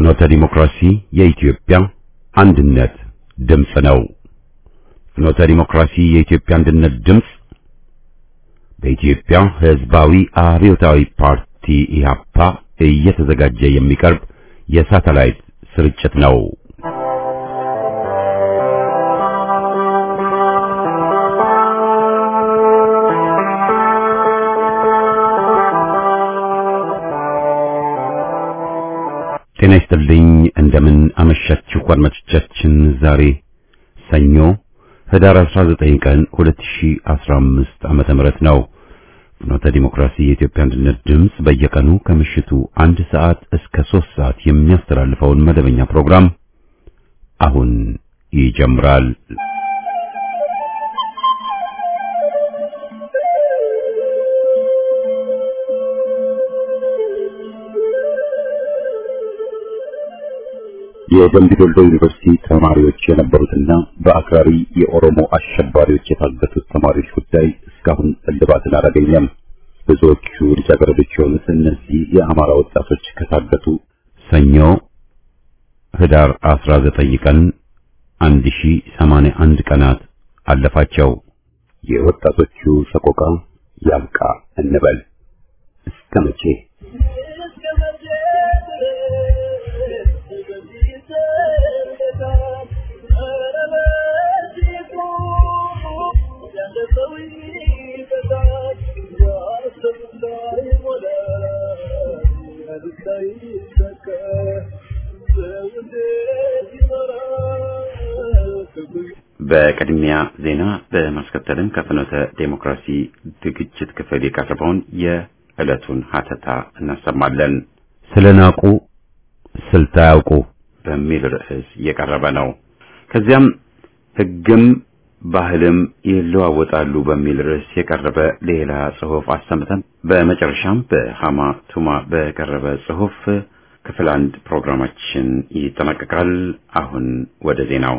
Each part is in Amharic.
ፍኖተ ዲሞክራሲ የኢትዮጵያ አንድነት ድምፅ ነው። ፍኖተ ዲሞክራሲ የኢትዮጵያ አንድነት ድምፅ በኢትዮጵያ ሕዝባዊ አብዮታዊ ፓርቲ ኢህአፓ እየተዘጋጀ የሚቀርብ የሳተላይት ስርጭት ነው። ጤና ይስጥልኝ። እንደምን አመሻችሁ አድማጮቻችን። ዛሬ ሰኞ ህዳር 19 ቀን 2015 ዓመተ ምህረት ነው። ፍኖተ ዲሞክራሲ የኢትዮጵያ አንድነት ድምፅ በየቀኑ ከምሽቱ አንድ ሰዓት እስከ ሶስት ሰዓት የሚያስተላልፈውን መደበኛ ፕሮግራም አሁን ይጀምራል። የደምቢ ዶልዶ ዩኒቨርሲቲ ተማሪዎች የነበሩትና በአክራሪ የኦሮሞ አሸባሪዎች የታገቱት ተማሪዎች ጉዳይ እስካሁን እልባትን አላገኘም። ብዙዎቹ ልጃገረዶች የሆኑት እነዚህ የአማራ ወጣቶች ከታገቱ ሰኞ ህዳር 19 ቀን 1081 ቀናት አለፋቸው። የወጣቶቹ ሰቆቃ ያብቃ እንበል እስከ መቼ? በቅድሚያ ዜና በማስከተልም ከፍኖተ ዴሞክራሲ ዝግጅት ክፍል የቀረበውን የዕለቱን ሀተታ እናሰማለን። ስለናቁ ስልት አያውቁ በሚል ርዕስ የቀረበ ነው። ከዚያም ሕግም ባህልም ይለዋወጣሉ በሚል ርዕስ የቀረበ ሌላ ጽሑፍ አሰምተን በመጨረሻም በሃማ ቱማ በቀረበ ጽሑፍ ክፍል አንድ ፕሮግራማችን ይጠናቀቃል። አሁን ወደ ዜናው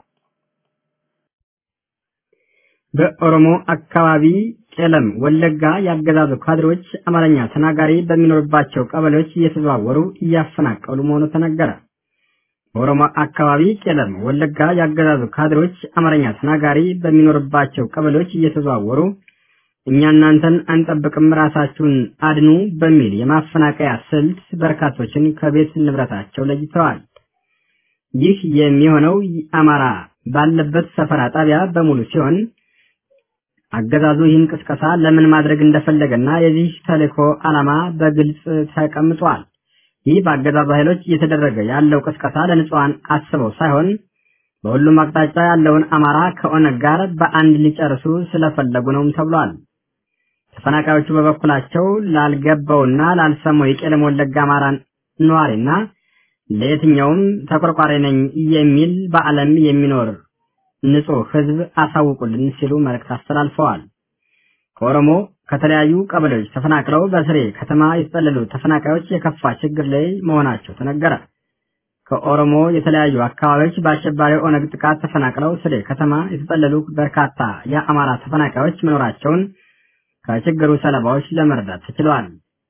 በኦሮሞ አካባቢ ቄለም ወለጋ ያገዛዙ ካድሬዎች አማርኛ ተናጋሪ በሚኖርባቸው ቀበሌዎች እየተዘዋወሩ እያፈናቀሉ መሆኑ ተነገረ። በኦሮሞ አካባቢ ቄለም ወለጋ ያገዛዙ ካድሬዎች አማርኛ ተናጋሪ በሚኖርባቸው ቀበሌዎች እየተዘዋወሩ እኛ እናንተን አንጠብቅም ራሳችሁን አድኑ በሚል የማፈናቀያ ስልት በርካቶችን ከቤት ንብረታቸው ለይተዋል። ይህ የሚሆነው አማራ ባለበት ሰፈራ ጣቢያ በሙሉ ሲሆን አገዛዙ ይህን ቅስቀሳ ለምን ማድረግ እንደፈለገና የዚህ ተልእኮ ዓላማ በግልጽ ተቀምጧል። ይህ በአገዛዙ ኃይሎች እየተደረገ ያለው ቅስቀሳ ለንጹሐን አስበው ሳይሆን በሁሉም አቅጣጫ ያለውን አማራ ከኦነግ ጋር በአንድ ሊጨርሱ ስለፈለጉ ነውም ተብሏል። ተፈናቃዮቹ በበኩላቸው ላልገባውና ላልሰማው የቄለም ወለጋ አማራ ነዋሪና ለየትኛውም ተቆርቋሪ ነኝ የሚል በዓለም የሚኖር ንጹህ ሕዝብ አሳውቁልን ሲሉ መልእክት አስተላልፈዋል። ከኦሮሞ ከተለያዩ ቀበሌዎች ተፈናቅለው በስሬ ከተማ የተጠለሉ ተፈናቃዮች የከፋ ችግር ላይ መሆናቸው ተነገረ። ከኦሮሞ የተለያዩ አካባቢዎች በአሸባሪ ኦነግ ጥቃት ተፈናቅለው ስሬ ከተማ የተጠለሉ በርካታ የአማራ ተፈናቃዮች መኖራቸውን ከችግሩ ሰለባዎች ለመረዳት ተችሏል።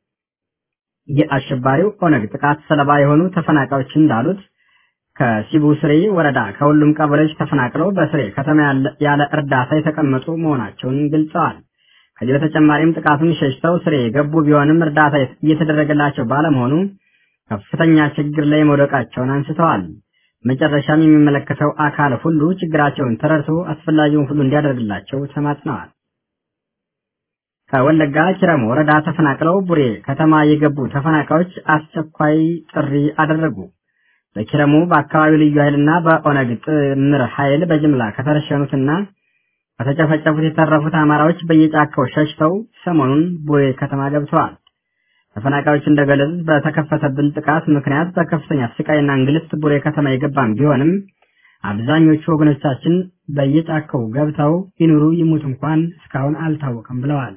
የአሸባሪው ኦነግ ጥቃት ሰለባ የሆኑ ተፈናቃዮች እንዳሉት ከሲቡ ስሬ ወረዳ ከሁሉም ቀበሌዎች ተፈናቅለው በስሬ ከተማ ያለ እርዳታ የተቀመጡ መሆናቸውን ገልጸዋል። ከዚህ በተጨማሪም ጥቃቱን ሸሽተው ስሬ የገቡ ቢሆንም እርዳታ እየተደረገላቸው ባለመሆኑ ከፍተኛ ችግር ላይ መውደቃቸውን አንስተዋል። መጨረሻም የሚመለከተው አካል ሁሉ ችግራቸውን ተረድቶ አስፈላጊውን ሁሉ እንዲያደርግላቸው ተማጽነዋል። ከወለጋ ኪረሙ ወረዳ ተፈናቅለው ቡሬ ከተማ የገቡ ተፈናቃዮች አስቸኳይ ጥሪ አደረጉ። በኪረሙ በአካባቢው ልዩ ኃይልና በኦነግ ጥምር ኃይል በጅምላ ከተረሸኑትና ከተጨፈጨፉት የተረፉት አማራዎች በየጫካው ሸሽተው ሰሞኑን ቡሬ ከተማ ገብተዋል። ተፈናቃዮች እንደገለጹት በተከፈተብን ጥቃት ምክንያት በከፍተኛ ስቃይና እንግልት ቡሬ ከተማ የገባን ቢሆንም አብዛኞቹ ወገኖቻችን በየጫካው ገብተው ይኑሩ ይሙት እንኳን እስካሁን አልታወቀም ብለዋል።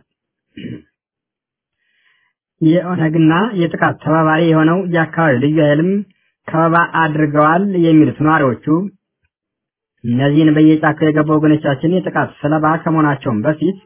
የኦነግና የጥቃት ተባባሪ የሆነው የአካባቢው ልዩ ኃይልም ከበባ አድርገዋል የሚሉት ነዋሪዎቹ እነዚህን በየጫካው የገቡ ወገኖቻችን የጥቃት ሰለባ ከመሆናቸውም በፊት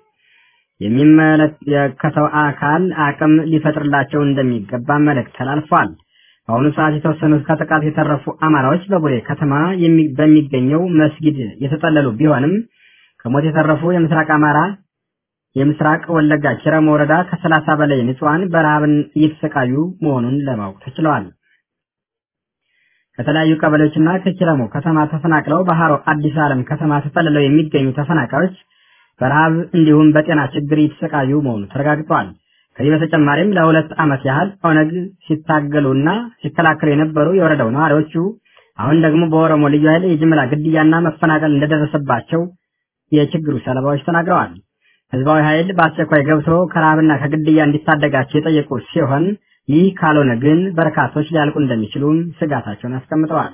የሚመለከተው አካል አቅም ሊፈጥርላቸው እንደሚገባ መልእክት ተላልፏል። በአሁኑ ሰዓት የተወሰኑት ከጥቃት የተረፉ አማራዎች በቡሬ ከተማ በሚገኘው መስጊድ የተጠለሉ ቢሆንም ከሞት የተረፉ የምስራቅ አማራ የምስራቅ ወለጋ ኪረም ወረዳ ከሰላሳ በላይ ንጹሃን በረሃብን እየተሰቃዩ መሆኑን ለማወቅ ተችለዋል። ከተለያዩ ቀበሌዎችና ከኪረሙ ከተማ ተፈናቅለው በሃሮ አዲስ ዓለም ከተማ ተጠልለው የሚገኙ ተፈናቃዮች በረሃብ እንዲሁም በጤና ችግር እየተሰቃዩ መሆኑ ተረጋግጧል። ከዚህ በተጨማሪም ለሁለት ዓመት ያህል ኦነግ ሲታገሉና ሲከላከሉ የነበሩ የወረዳው ነዋሪዎቹ አሁን ደግሞ በኦሮሞ ልዩ ኃይል የጅምላ ግድያና መፈናቀል እንደደረሰባቸው የችግሩ ሰለባዎች ተናግረዋል። ህዝባዊ ኃይል በአስቸኳይ ገብቶ ከረሃብና ከግድያ እንዲታደጋቸው የጠየቁ ሲሆን ይህ ካልሆነ ግን በርካቶች ሊያልቁ እንደሚችሉም ስጋታቸውን አስቀምጠዋል።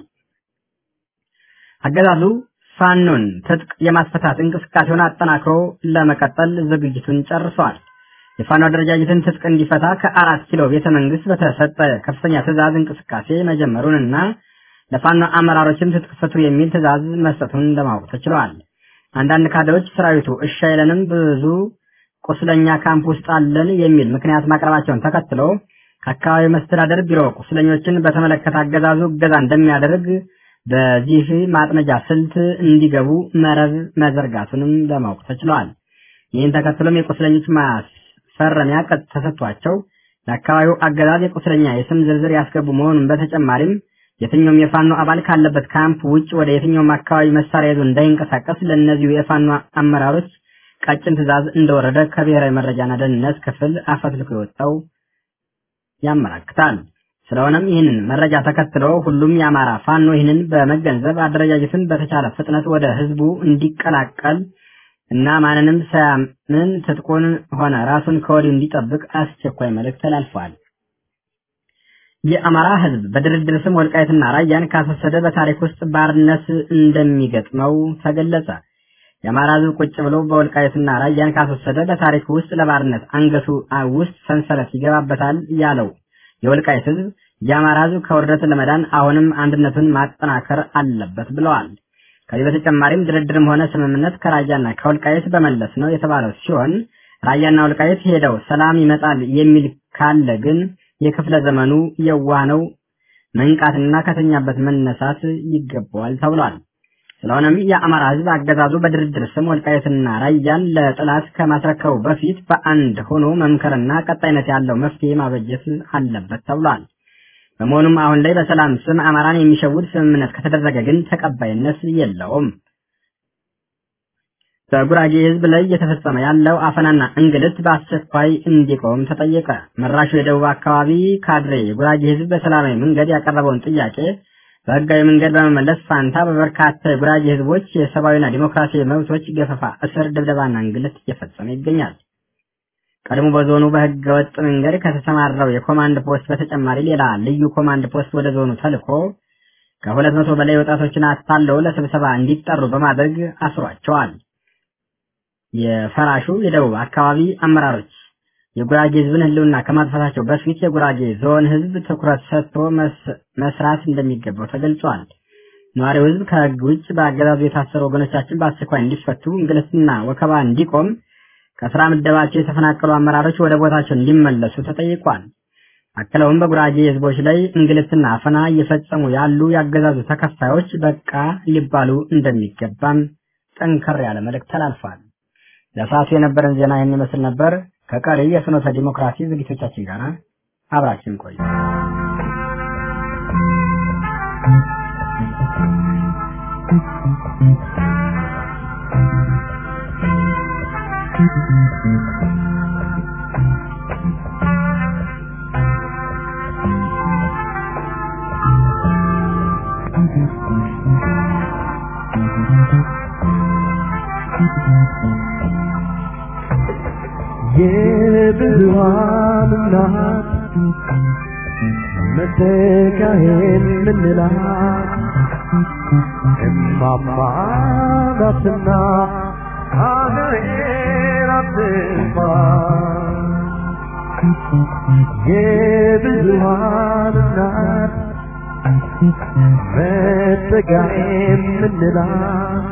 አገዛዙ ፋኖን ትጥቅ የማስፈታት እንቅስቃሴውን አጠናክሮ ለመቀጠል ዝግጅቱን ጨርሷል። የፋኖ አደረጃጀትን ትጥቅ እንዲፈታ ከአራት ኪሎ ቤተ መንግስት በተሰጠ ከፍተኛ ትዕዛዝ እንቅስቃሴ መጀመሩንና ለፋኖ አመራሮችም ትጥቅ ፍቱ የሚል ትዕዛዝ መስጠቱን ለማወቅ ተችሏል። አንዳንድ ካድሬዎች ሰራዊቱ እሺ አይለንም፣ ብዙ ቁስለኛ ካምፕ ውስጥ አለን የሚል ምክንያት ማቅረባቸውን ተከትሎ ከአካባቢው መስተዳደር ቢሮ ቁስለኞችን በተመለከተ አገዛዙ እገዛ እንደሚያደርግ በዚህ ማጥመጃ ስልት እንዲገቡ መረብ መዘርጋቱንም ለማወቅ ተችሏል። ይህን ተከትሎም የቁስለኞች ማስፈረሚያ ቀጥ ተሰጥቷቸው ለአካባቢው አገዛዝ የቁስለኛ የስም ዝርዝር ያስገቡ መሆኑን በተጨማሪም የትኛውም የፋኖ አባል ካለበት ካምፕ ውጭ ወደ የትኛውም አካባቢ መሳሪያ ይዞ እንዳይንቀሳቀስ ለእነዚሁ የፋኖ አመራሮች ቀጭን ትዕዛዝ እንደወረደ ከብሔራዊ መረጃና ደህንነት ክፍል አፈትልኮ የወጣው ያመላክታል። ስለሆነም ይህንን መረጃ ተከትሎ ሁሉም የአማራ ፋኖ ይህንን በመገንዘብ አደረጃጀትን በተቻለ ፍጥነት ወደ ህዝቡ እንዲቀላቀል እና ማንንም ሳያምን ትጥቁን ሆነ ራሱን ከወዲሁ እንዲጠብቅ አስቸኳይ መልእክት ተላልፏል። የአማራ ህዝብ በድርድር ስም ወልቃይትና ራያን ካሰሰደ በታሪክ ውስጥ ባርነት እንደሚገጥመው ተገለጸ። የአማራ ህዝብ ቁጭ ብሎ በወልቃይትና ራያን ካሰሰደ በታሪክ ውስጥ ለባርነት አንገቱ ውስጥ ሰንሰለት ይገባበታል ያለው የወልቃይት ህዝብ የአማራ ህዝብ ከውርደት ለመዳን አሁንም አንድነቱን ማጠናከር አለበት ብለዋል። ከዚህ በተጨማሪም ድርድርም ሆነ ስምምነት ከራያና ከወልቃይት በመለስ ነው የተባለው ሲሆን ራያና ወልቃይት ሄደው ሰላም ይመጣል የሚል ካለ ግን የክፍለ ዘመኑ የዋህ ነው፣ መንቃትና ከተኛበት መነሳት ይገባዋል ተብሏል። ስለሆነም የአማራ ህዝብ አገዛዙ በድርድር ስም ወልቃይትና ራያን ለጥላት ከማስረከቡ በፊት በአንድ ሆኖ መምከርና ቀጣይነት ያለው መፍትሄ ማበጀት አለበት ተብሏል። በመሆኑም አሁን ላይ በሰላም ስም አማራን የሚሸውድ ስምምነት ከተደረገ ግን ተቀባይነት የለውም። በጉራጌ ህዝብ ላይ እየተፈጸመ ያለው አፈናና እንግልት በአስቸኳይ እንዲቆም ተጠየቀ። መራሹ የደቡብ አካባቢ ካድሬ የጉራጌ ህዝብ በሰላማዊ መንገድ ያቀረበውን ጥያቄ በህጋዊ መንገድ በመመለስ ፋንታ በበርካታ የጉራጌ ህዝቦች የሰብአዊና ዲሞክራሲያዊ መብቶች ገፈፋ፣ እስር፣ ድብደባና እንግልት እየፈጸመ ይገኛል። ቀድሞ በዞኑ በህገ ወጥ መንገድ ከተሰማራው የኮማንድ ፖስት በተጨማሪ ሌላ ልዩ ኮማንድ ፖስት ወደ ዞኑ ተልኮ ከሁለት መቶ በላይ ወጣቶችን አታለው ለስብሰባ እንዲጠሩ በማድረግ አስሯቸዋል። የፈራሹ የደቡብ አካባቢ አመራሮች የጉራጌ ህዝብን ህልውና ከማጥፋታቸው በፊት የጉራጌ ዞን ህዝብ ትኩረት ሰጥቶ መስራት እንደሚገባው ተገልጿል። ነዋሪው ህዝብ ከህግ ውጭ በአገዛዙ የታሰሩ ወገኖቻችን በአስቸኳይ እንዲፈቱ፣ እንግልትና ወከባ እንዲቆም፣ ከስራ ምደባቸው የተፈናቀሉ አመራሮች ወደ ቦታቸው እንዲመለሱ ተጠይቋል። አክለውም በጉራጌ ህዝቦች ላይ እንግልትና አፈና እየፈጸሙ ያሉ የአገዛዙ ተከፋዮች በቃ ሊባሉ እንደሚገባም ጠንከር ያለ መልእክት ተላልፏል። ለሰዓቱ የነበረን ዜና ይህን ይመስል ነበር። ከቀሪ የፍኖተ ዲሞክራሲ ዝግጅቶቻችን ጋር አብራችን ቆዩ። የብዙሃን እናት መተካሄን ምንላት እማማ ናትና ሀገሬን አትንኳ የብዙሃን እናት መተካሄን ምንላት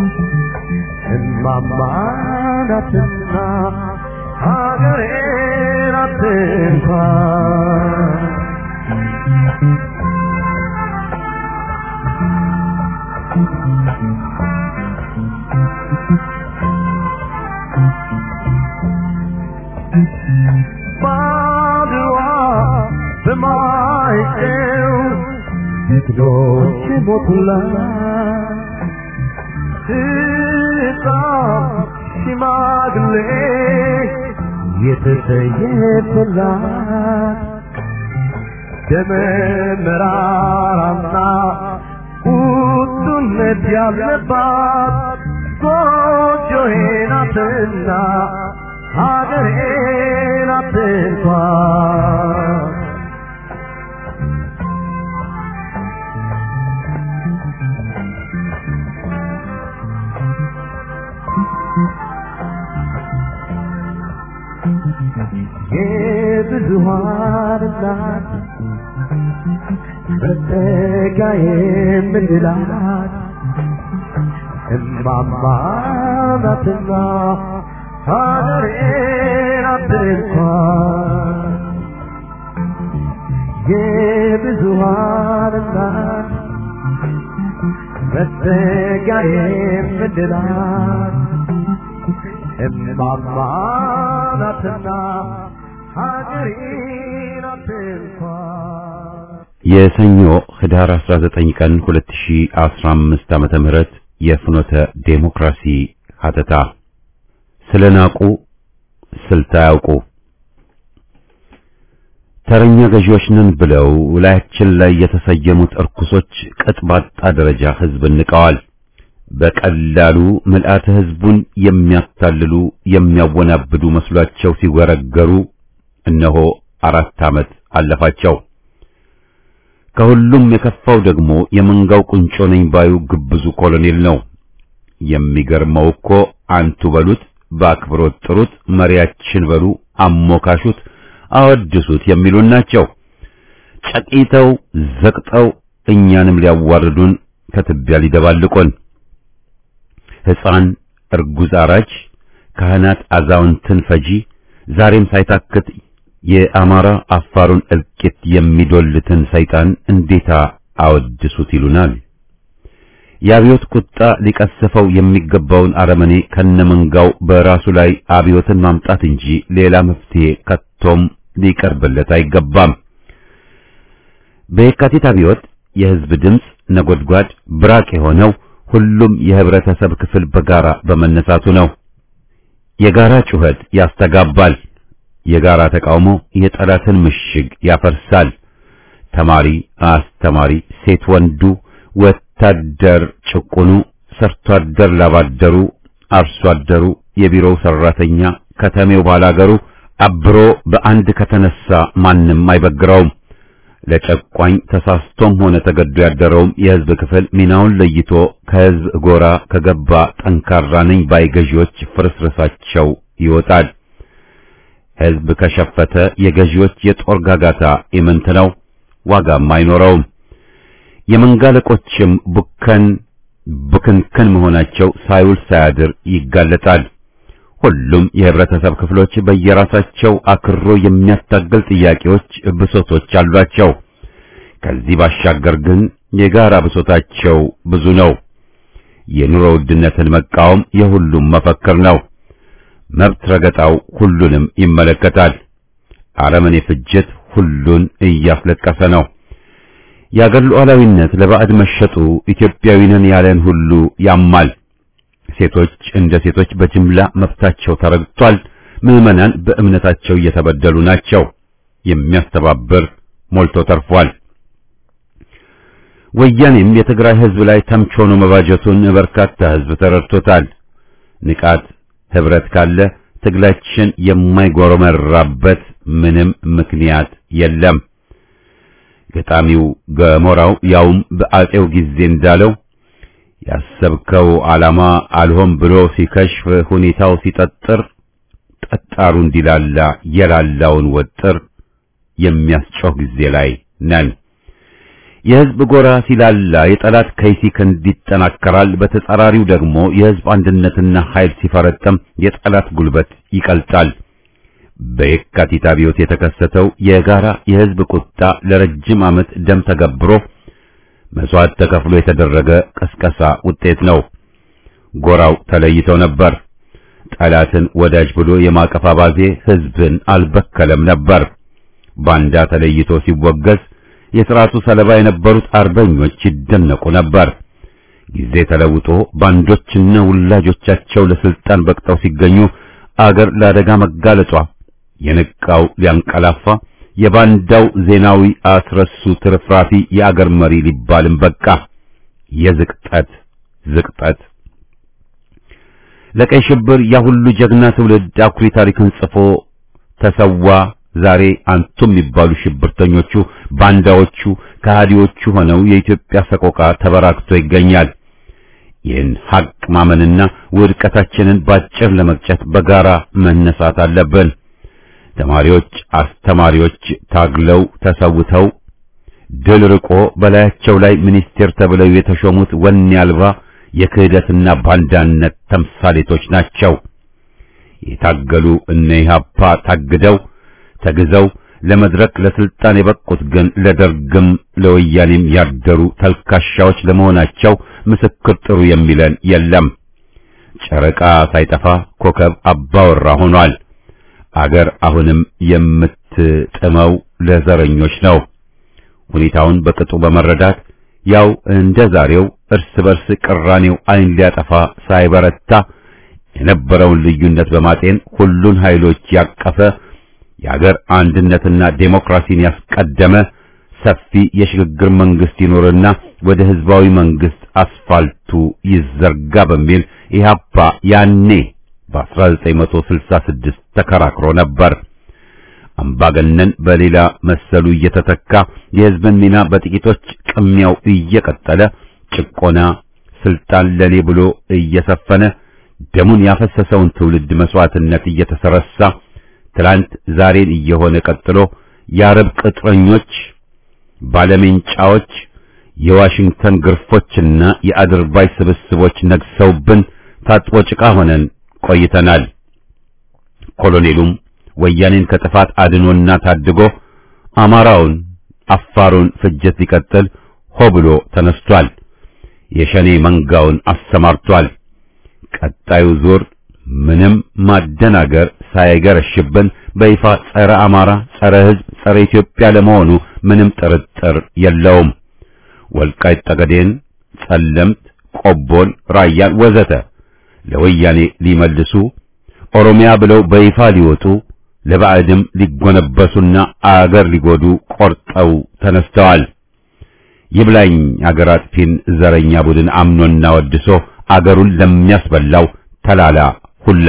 እማማ ናትና ሀገሬን አትንኳ በማይጨው ጀግኖች ሞቱላት ሕፃን ሽማግሌ የተሰየፈላት ደመ መራራና ቁጡነት ያለባት ጎጆዬ ናትና ሀገሬ ናት እንኳን የብዙሃን እናት መጠጊያ የምንላት እማማ ናትና ሀገሬ ናት እንኳን የብዙሃን እናት መጠጊያ የምንላት እማማ ናትና ሀገሬ ናት እንኳን የሰኞ ህዳር 19 ቀን 2015 ዓመተ ምህረት የፍኖተ ዴሞክራሲ ሀተታ ስለናቁ ስልት አያውቁ ተረኛ ገዢዎች ነን ብለው ላያችን ላይ የተሰየሙት እርኩሶች ቅጥ ባጣ ደረጃ ህዝብን ንቀዋል። በቀላሉ ምልአተ ህዝቡን የሚያታልሉ የሚያወናብዱ መስሏቸው ሲወረገሩ እነሆ አራት ዓመት አለፋቸው። ከሁሉም የከፋው ደግሞ የመንጋው ቁንጮ ነኝ ባዩ ግብዙ ኮሎኔል ነው። የሚገርመው እኮ አንቱ በሉት፣ በአክብሮት ጥሩት፣ መሪያችን በሉ፣ አሞካሹት፣ አወድሱት የሚሉን ናቸው። ጨቂተው ዘቅጠው እኛንም ሊያዋርዱን ከትቢያ ሊደባልቁን ሕፃን እርጉዝ አራጅ ካህናት አዛውንትን ፈጂ ዛሬም ሳይታክት የአማራ አፋሩን እልቂት የሚዶልትን ሰይጣን እንዴታ አወድሱት ይሉናል። የአብዮት ቁጣ ሊቀስፈው የሚገባውን አረመኔ ከነመንጋው በራሱ ላይ አብዮትን ማምጣት እንጂ ሌላ መፍትሄ ከቶም ሊቀርብለት አይገባም። በየካቲት አብዮት የሕዝብ ድምፅ ነጎድጓድ ብራቅ የሆነው ሁሉም የህብረተሰብ ክፍል በጋራ በመነሳቱ ነው። የጋራ ጩኸት ያስተጋባል። የጋራ ተቃውሞ የጠላትን ምሽግ ያፈርሳል። ተማሪ፣ አስተማሪ፣ ሴት ወንዱ፣ ወታደር ጭቁኑ፣ ሰርቶ አደር ላባደሩ፣ አርሶ አደሩ፣ የቢሮው ሰራተኛ፣ ከተሜው ባላገሩ አብሮ በአንድ ከተነሳ ማንም አይበግረውም። ለጨቋኝ ተሳስቶም ሆነ ተገዶ ያደረውም የህዝብ ክፍል ሚናውን ለይቶ ከህዝብ ጎራ ከገባ ጠንካራ ነኝ ባይ ገዢዎች ፍርስርሳቸው ይወጣል። ህዝብ ከሸፈተ የገዢዎች የጦር ጋጋታ ኢምንት ነው፣ ዋጋም አይኖረውም። የመንጋ አለቆችም ቡከን ቡክንክን መሆናቸው ሳይውል ሳያድር ይጋለጣል። ሁሉም የህብረተሰብ ክፍሎች በየራሳቸው አክሮ የሚያታግል ጥያቄዎች፣ ብሶቶች አሏቸው። ከዚህ ባሻገር ግን የጋራ ብሶታቸው ብዙ ነው። የኑሮ ውድነትን መቃወም የሁሉም መፈክር ነው። መብት ረገጣው ሁሉንም ይመለከታል። አረመኔ ፍጅት ሁሉን እያስለቀሰ ነው። የአገር ሉዓላዊነት ለባዕድ መሸጡ ኢትዮጵያዊንን ያለን ሁሉ ያማል። ሴቶች እንደ ሴቶች በጅምላ መብታቸው ተረግጧል። ምዕመናን በእምነታቸው እየተበደሉ ናቸው። የሚያስተባብር ሞልቶ ተርፏል። ወያኔም የትግራይ ህዝብ ላይ ተምች ሆኖ መባጀቱን በርካታ ህዝብ ተረድቶታል። ንቃት ህብረት ካለ ትግላችን የማይጎረመራበት ምንም ምክንያት የለም። ገጣሚው ገሞራው ያውም በአጼው ጊዜ እንዳለው ያሰብከው ዓላማ አልሆን ብሎ ሲከሽፍ ሁኔታው ሲጠጥር ጠጣሩ እንዲላላ የላላውን ወጥር የሚያስጮህ ጊዜ ላይ ነን። የህዝብ ጎራ ሲላላ የጠላት ከይሲ ክንድ ይጠናከራል። በተጻራሪው ደግሞ የህዝብ አንድነትና ኃይል ሲፈረጠም የጠላት ጉልበት ይቀልጣል። በየካቲት አብዮት የተከሰተው የጋራ የህዝብ ቁጣ ለረጅም ዓመት ደም ተገብሮ መስዋዕት ተከፍሎ የተደረገ ቀስቀሳ ውጤት ነው። ጎራው ተለይተው ነበር። ጠላትን ወዳጅ ብሎ የማቀፍ አባዜ ህዝብን አልበከለም ነበር። ባንዳ ተለይቶ ሲወገዝ የሥርዓቱ ሰለባ የነበሩት አርበኞች ይደነቁ ነበር። ጊዜ ተለውጦ ባንዶችና ውላጆቻቸው ለስልጣን በቅጠው ሲገኙ አገር ለአደጋ መጋለጧ የነቃው ሊያንቀላፋ የባንዳው ዜናዊ አስረሱ ትርፍራፊ የአገር መሪ ሊባልም በቃ። የዝቅጠት ዝቅጠት ለቀይ ሽብር ያ ሁሉ ጀግና ትውልድ አኩሪ ታሪክን ጽፎ ተሰዋ። ዛሬ አንቱ የሚባሉ ሽብርተኞቹ ባንዳዎቹ ከሃዲዎቹ ሆነው የኢትዮጵያ ሰቆቃ ተበራክቶ ይገኛል። ይህን ሐቅ ማመንና ውድቀታችንን ባጭር ለመቅጨት በጋራ መነሳት አለብን። ተማሪዎች፣ አስተማሪዎች ታግለው ተሰውተው ድል ርቆ በላያቸው ላይ ሚኒስቴር ተብለው የተሾሙት ወኔ አልባ የክህደትና ባንዳነት ተምሳሌቶች ናቸው። የታገሉ እነ ኢህአፓ ታግደው ተግዘው ለመድረክ ለስልጣን የበቁት ግን ለደርግም ለወያኔም ያደሩ ተልካሻዎች ለመሆናቸው ምስክር ጥሩ የሚለን የለም። ጨረቃ ሳይጠፋ ኮከብ አባወራ ሆኗል። አገር አሁንም የምትጥመው ለዘረኞች ነው። ሁኔታውን በቅጡ በመረዳት ያው እንደ ዛሬው እርስ በርስ ቅራኔው ዓይን ሊያጠፋ ሳይበረታ የነበረውን ልዩነት በማጤን ሁሉን ኃይሎች ያቀፈ የአገር አንድነትና ዴሞክራሲን ያስቀደመ ሰፊ የሽግግር መንግስት ይኖርና ወደ ህዝባዊ መንግስት አስፋልቱ ይዘርጋ በሚል ኢህአፓ ያኔ በ1966 ተከራክሮ ነበር። አምባገነን በሌላ መሰሉ እየተተካ የህዝብን ሚና በጥቂቶች ቅሚያው እየቀጠለ ጭቆና፣ ስልጣን ለኔ ብሎ እየሰፈነ ደሙን ያፈሰሰውን ትውልድ መስዋዕትነት እየተሰረሳ ትላንት ዛሬን እየሆነ ቀጥሎ የአረብ ቅጥረኞች፣ ባለሜንጫዎች፣ የዋሽንግተን ግርፎችና የአድርባይ ስብስቦች ነግሰውብን ታጥቦ ጭቃ ሆነን ቆይተናል። ኮሎኔሉም ወያኔን ከጥፋት አድኖና ታድጎ አማራውን፣ አፋሩን ፍጅት ሊቀጥል ሆ ብሎ ተነስቷል። የሸኔ መንጋውን አሰማርቷል። ቀጣዩ ዙር ምንም ማደናገር ሳይገረሽብን በይፋ ጸረ አማራ፣ ጸረ ሕዝብ፣ ጸረ ኢትዮጵያ ለመሆኑ ምንም ጥርጥር የለውም። ወልቃይት ጠገዴን፣ ጸለምት፣ ቆቦን፣ ራያን ወዘተ ለወያኔ ሊመልሱ ኦሮሚያ ብለው በይፋ ሊወጡ ለባዕድም ሊጎነበሱና አገር ሊጎዱ ቆርጠው ተነስተዋል። ይብላኝ አገር አጥፊን ዘረኛ ቡድን አምኖና ወድሶ አገሩን ለሚያስበላው ተላላ ሁላ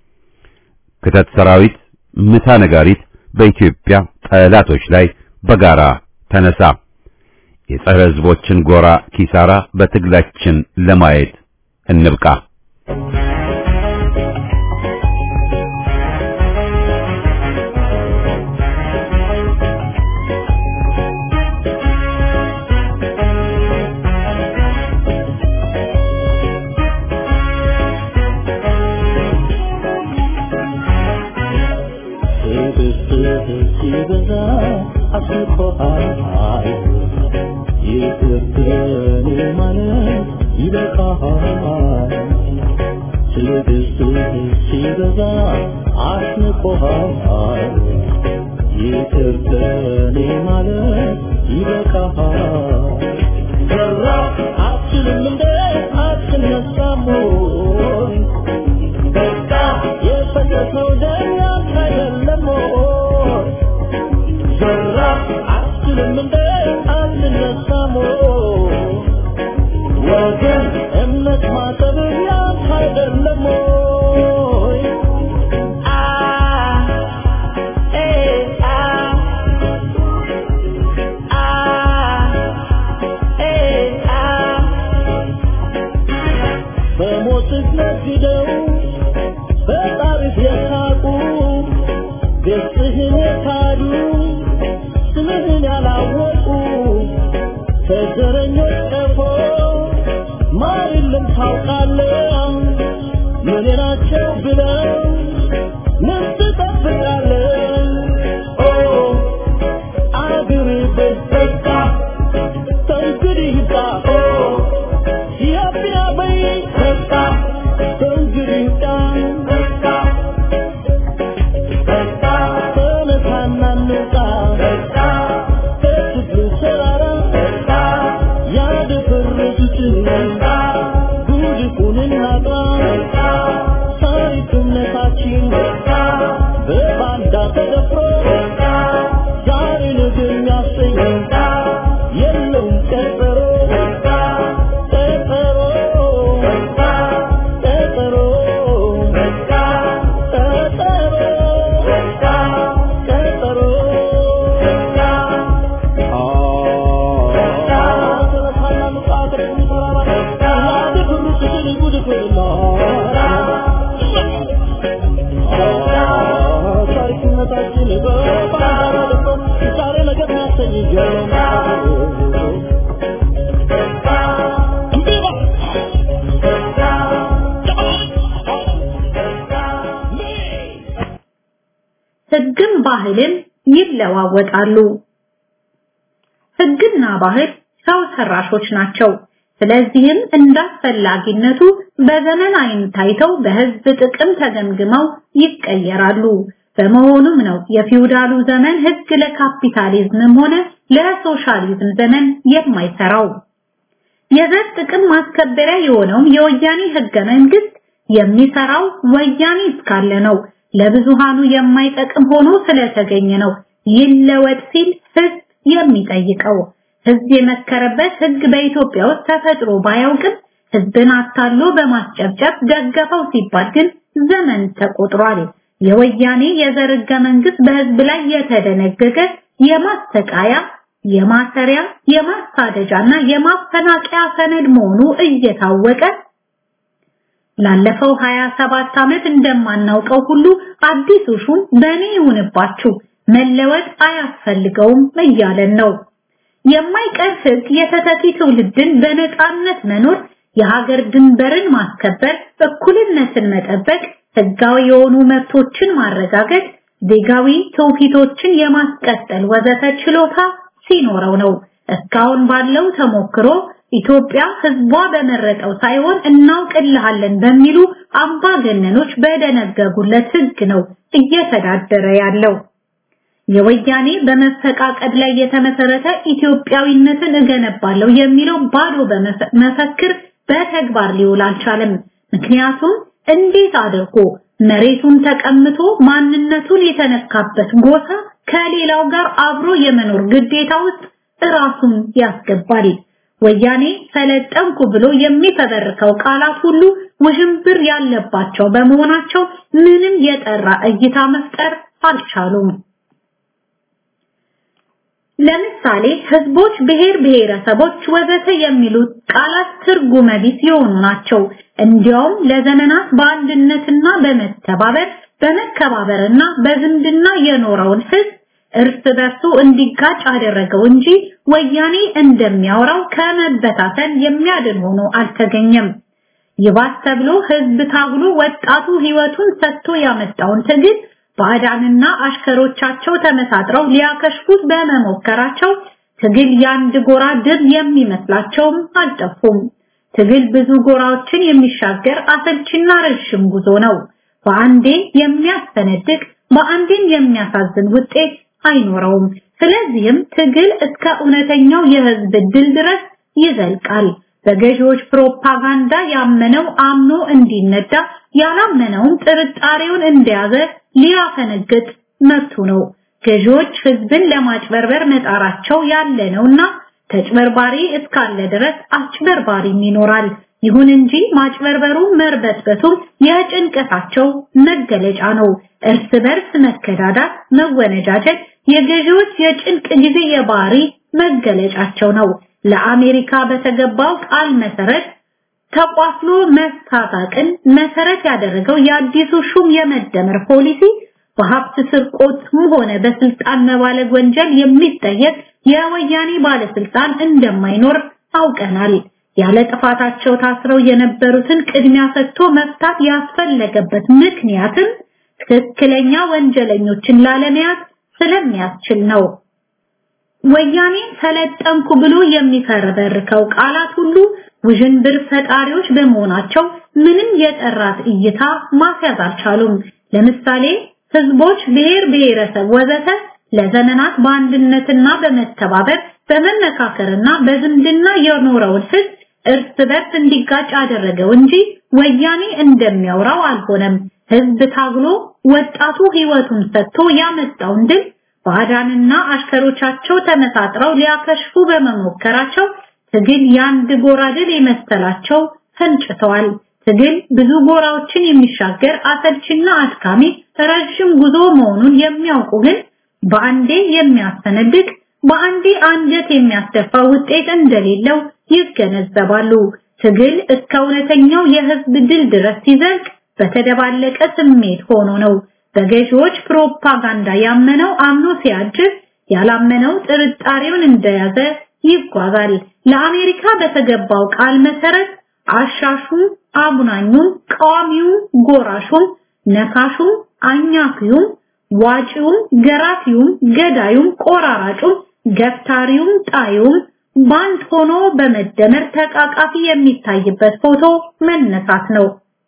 ክተት ሰራዊት ምታ ነጋሪት በኢትዮጵያ ጠላቶች ላይ በጋራ ተነሳ። የጸረ ሕዝቦችን ጎራ ኪሳራ በትግላችን ለማየት እንብቃ። Thank you. ህግም ባህልም ይለዋወጣሉ። ህግና ባህል ሰው ሰራሾች ናቸው። ስለዚህም እንዳስፈላጊነቱ በዘመን አይን ታይተው በህዝብ ጥቅም ተገምግመው ይቀየራሉ። በመሆኑም ነው የፊውዳሉ ዘመን ህግ ለካፒታሊዝምም ሆነ ለሶሻሊዝም ዘመን የማይሰራው። የዘር ጥቅም ማስከበሪያ የሆነው የወያኔ ህገ መንግስት የሚሰራው ወያኔ እስካለ ነው። ለብዙሃኑ የማይጠቅም ሆኖ ስለተገኘ ነው ይለወጥ ሲል ህዝብ የሚጠይቀው። ህዝብ የመከረበት ህግ በኢትዮጵያ ውስጥ ተፈጥሮ ባያውቅም ህዝብን አታሎ በማስጨብጨብ ደገፈው ሲባል ግን ዘመን ተቆጥሯል። የወያኔ የዘር ህገ መንግስት በህዝብ ላይ የተደነገገ የማስተቃያ፣ የማሰሪያ፣ የማሳደጃና የማፈናቀያ ሰነድ መሆኑ እየታወቀ ላለፈው 27 ዓመት እንደማናውቀው ሁሉ አዲሱ ሹም በእኔ ይሁንባችሁ መለወጥ አያስፈልገውም እያለን ነው። የማይቀር ህግ የተተኪ ትውልድን በነፃነት መኖር፣ የሀገር ድንበርን ማስከበር፣ እኩልነትን መጠበቅ፣ ህጋዊ የሆኑ መብቶችን ማረጋገጥ፣ ዜጋዊ ትውፊቶችን የማስቀጠል ወዘተ ችሎታ ሲኖረው ነው። እስካሁን ባለው ተሞክሮ ኢትዮጵያ ህዝቧ በመረጠው ሳይሆን እናውቅልሃለን በሚሉ አምባገነኖች በደነገጉለት ህግ ነው እየተዳደረ ያለው። የወያኔ በመፈቃቀድ ላይ የተመሰረተ ኢትዮጵያዊነትን እገነባለሁ የሚለው ባዶ መፈክር በተግባር ሊውል አልቻለም። ምክንያቱም እንዴት አድርጎ መሬቱን ተቀምቶ ማንነቱን የተነካበት ጎሳ ከሌላው ጋር አብሮ የመኖር ግዴታ ውስጥ ራሱን ያስገባል። ወያኔ ሰለጠንኩ ብሎ የሚፈበርከው ቃላት ሁሉ ውዥንብር ያለባቸው በመሆናቸው ምንም የጠራ እይታ መፍጠር አልቻሉም። ለምሳሌ ህዝቦች፣ ብሔር ብሔረሰቦች ወዘተ የሚሉት ቃላት ትርጉመ ቢስ የሆኑ ናቸው። እንዲያውም ለዘመናት በአንድነትና በመተባበር በመከባበርና በዝምድና የኖረውን ህዝብ እርስ በርሱ እንዲጋጭ አደረገው እንጂ ወያኔ እንደሚያወራው ከመበታተን የሚያድን ሆኖ አልተገኘም። ይባስ ተብሎ ህዝብ ታግሎ ወጣቱ ህይወቱን ሰጥቶ ያመጣውን ትግል ባዕዳንና አሽከሮቻቸው ተመሳጥረው ሊያከሽፉት በመሞከራቸው ትግል የአንድ ጎራ ድል የሚመስላቸውም አልጠፉም። ትግል ብዙ ጎራዎችን የሚሻገር አሰልችና ረዥም ጉዞ ነው። በአንዴ የሚያስፈነድቅ በአንዴም የሚያሳዝን ውጤት አይኖረውም። ስለዚህም ትግል እስከ እውነተኛው የህዝብ ድል ድረስ ይዘልቃል። በገዢዎች ፕሮፓጋንዳ ያመነው አምኖ እንዲነዳ ያላመነውም ጥርጣሬውን እንደያዘ ሊያፈነግጥ መብቱ ነው። ገዢዎች ህዝብን ለማጭበርበር መጣራቸው ያለ ነውና ተጭበርባሪ እስካለ ድረስ አጭበርባሪም ይኖራል። ይሁን እንጂ ማጭበርበሩ መርበትበቱም የጭንቀታቸው መገለጫ ነው። እርስ በርስ መከዳዳት፣ መወነጃጀት የገዢዎች የጭንቅ ጊዜ የባህሪ መገለጫቸው ነው። ለአሜሪካ በተገባው ቃል መሰረት ተቋፍሎ መስታታቅን መሰረት ያደረገው የአዲሱ ሹም የመደመር ፖሊሲ በሀብት ስርቆትም ሆነ በስልጣን መባለግ ወንጀል የሚጠየቅ የወያኔ ባለስልጣን እንደማይኖር አውቀናል። ያለ ጥፋታቸው ታስረው የነበሩትን ቅድሚያ ሰጥቶ መፍታት ያስፈለገበት ምክንያትም ትክክለኛ ወንጀለኞችን ላለመያዝ ስለሚያስችል ነው። ወያኔ ሰለጠንኩ ብሎ የሚፈረበርከው ቃላት ሁሉ ውዥንብር ፈጣሪዎች በመሆናቸው ምንም የጠራት እይታ ማስያዝ አልቻሉም። ለምሳሌ ህዝቦች፣ ብሔር ብሔረሰብ ወዘተ ለዘመናት በአንድነትና በመተባበር በመመካከርና በዝምድና የኖረውን ህዝብ እርስ በርስ እንዲጋጭ አደረገው እንጂ ወያኔ እንደሚያወራው አልሆነም። ህዝብ ታግሎ ወጣቱ ህይወቱን ሰጥቶ ያመጣውን ድል ባዕዳንና አሽከሮቻቸው ተመሳጥረው ሊያከሽፉ በመሞከራቸው ትግል የአንድ ጎራ ድል የመሰላቸው ፈንጭተዋል። ትግል ብዙ ጎራዎችን የሚሻገር አሰልችና አድካሚ ረዥም ጉዞ መሆኑን የሚያውቁ ግን በአንዴ የሚያስፈነድቅ በአንዴ አንጀት የሚያስደፋ ውጤት እንደሌለው ይገነዘባሉ። ትግል እስከ እውነተኛው የህዝብ ድል ድረስ ሲዘልቅ በተደባለቀ ስሜት ሆኖ ነው። በገዢዎች ፕሮፓጋንዳ ያመነው አምኖ ሲያጅብ፣ ያላመነው ጥርጣሬውን እንደያዘ ይጓዛል። ለአሜሪካ በተገባው ቃል መሰረት አሻሹም፣ አጉናኙም፣ ቃዋሚውም፣ ጎራሹም፣ ነካሹም፣ አኛኪውም፣ ዋጪውም፣ ገራፊውም፣ ገዳዩም፣ ቆራራጩም፣ ገፍታሪውም፣ ጣዩም ባንድ ሆኖ በመደመር ተቃቃፊ የሚታይበት ፎቶ መነሳት ነው።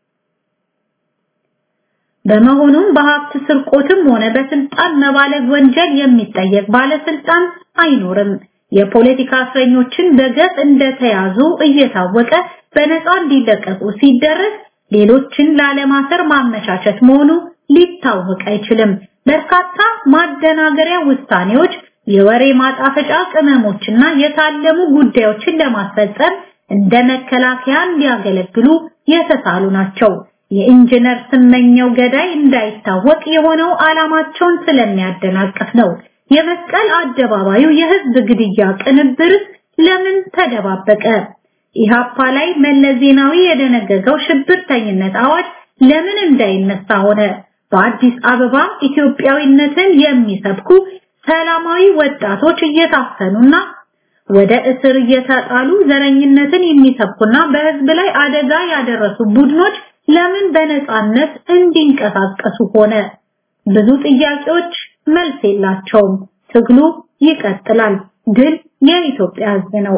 በመሆኑም በሀብት ስርቆትም ሆነ በስልጣን መባለግ ወንጀል የሚጠየቅ ባለስልጣን አይኖርም። የፖለቲካ እስረኞችን በገፍ እንደተያዙ እየታወቀ በነፃ እንዲለቀቁ ሲደረግ ሌሎችን ላለማሰር ማመቻቸት መሆኑ ሊታወቅ አይችልም። በርካታ ማደናገሪያ ውሳኔዎች፣ የወሬ ማጣፈጫ ቅመሞችና የታለሙ ጉዳዮችን ለማስፈጸም እንደ መከላከያ እንዲያገለግሉ የተሳሉ ናቸው። የኢንጂነር ስመኘው ገዳይ እንዳይታወቅ የሆነው ዓላማቸውን ስለሚያደናቅፍ ነው። የመስቀል አደባባዩ የህዝብ ግድያ ቅንብር ለምን ተደባበቀ? ኢሃፓ ላይ መለስ ዜናዊ የደነገገው ሽብርተኝነት አዋጅ ለምን እንዳይነሳ ሆነ? በአዲስ አበባ ኢትዮጵያዊነትን የሚሰብኩ ሰላማዊ ወጣቶች እየታፈኑና ወደ እስር እየተጣሉ ዘረኝነትን የሚሰብኩና በህዝብ ላይ አደጋ ያደረሱ ቡድኖች ለምን በነፃነት እንዲንቀሳቀሱ ሆነ? ብዙ ጥያቄዎች መልስ የላቸውም። ትግሉ ይቀጥላል። ድል የኢትዮጵያ ህዝብ ነው።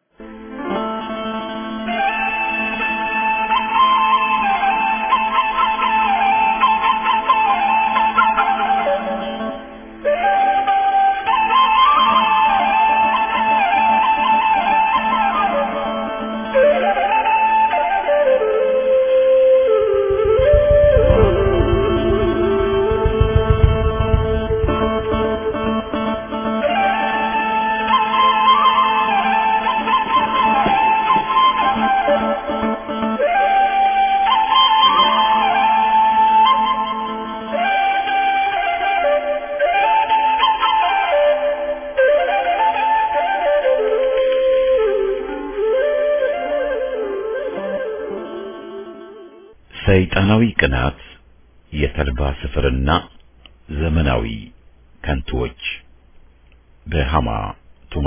ሰይጣናዊ ቅናት፣ የተልባ ስፍርና ዘመናዊ ከንቱዎች በሃማ ቱማ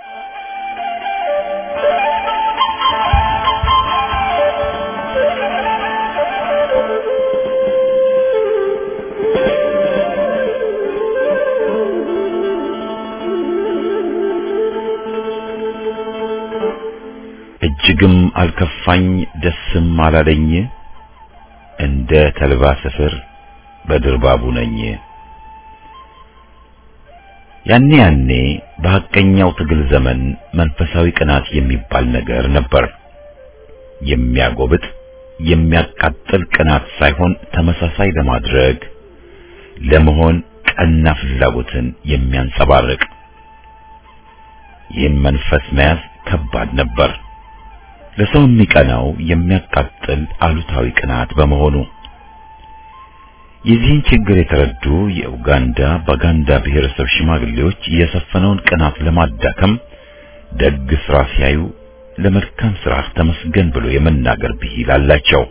እጅግም አልከፋኝ ደስም አላለኝ እንደ ተልባ ስፍር በድርባቡ ነኝ። ያኔ ያኔ በሐቀኛው ትግል ዘመን መንፈሳዊ ቅናት የሚባል ነገር ነበር። የሚያጎብጥ የሚያቃጥል ቅናት ሳይሆን ተመሳሳይ ለማድረግ ለመሆን ቀና ፍላጎትን የሚያንጸባርቅ ይህን መንፈስ መያዝ ከባድ ነበር። ለሰው የሚቀናው የሚያቃጥል አሉታዊ ቅናት በመሆኑ የዚህን ችግር የተረዱ የኡጋንዳ ባጋንዳ ብሔረሰብ ሽማግሌዎች የሰፈነውን ቅናት ለማዳከም ደግ ስራ ሲያዩ ለመልካም ስራ ተመስገን ብሎ የመናገር ብሂል አላቸው።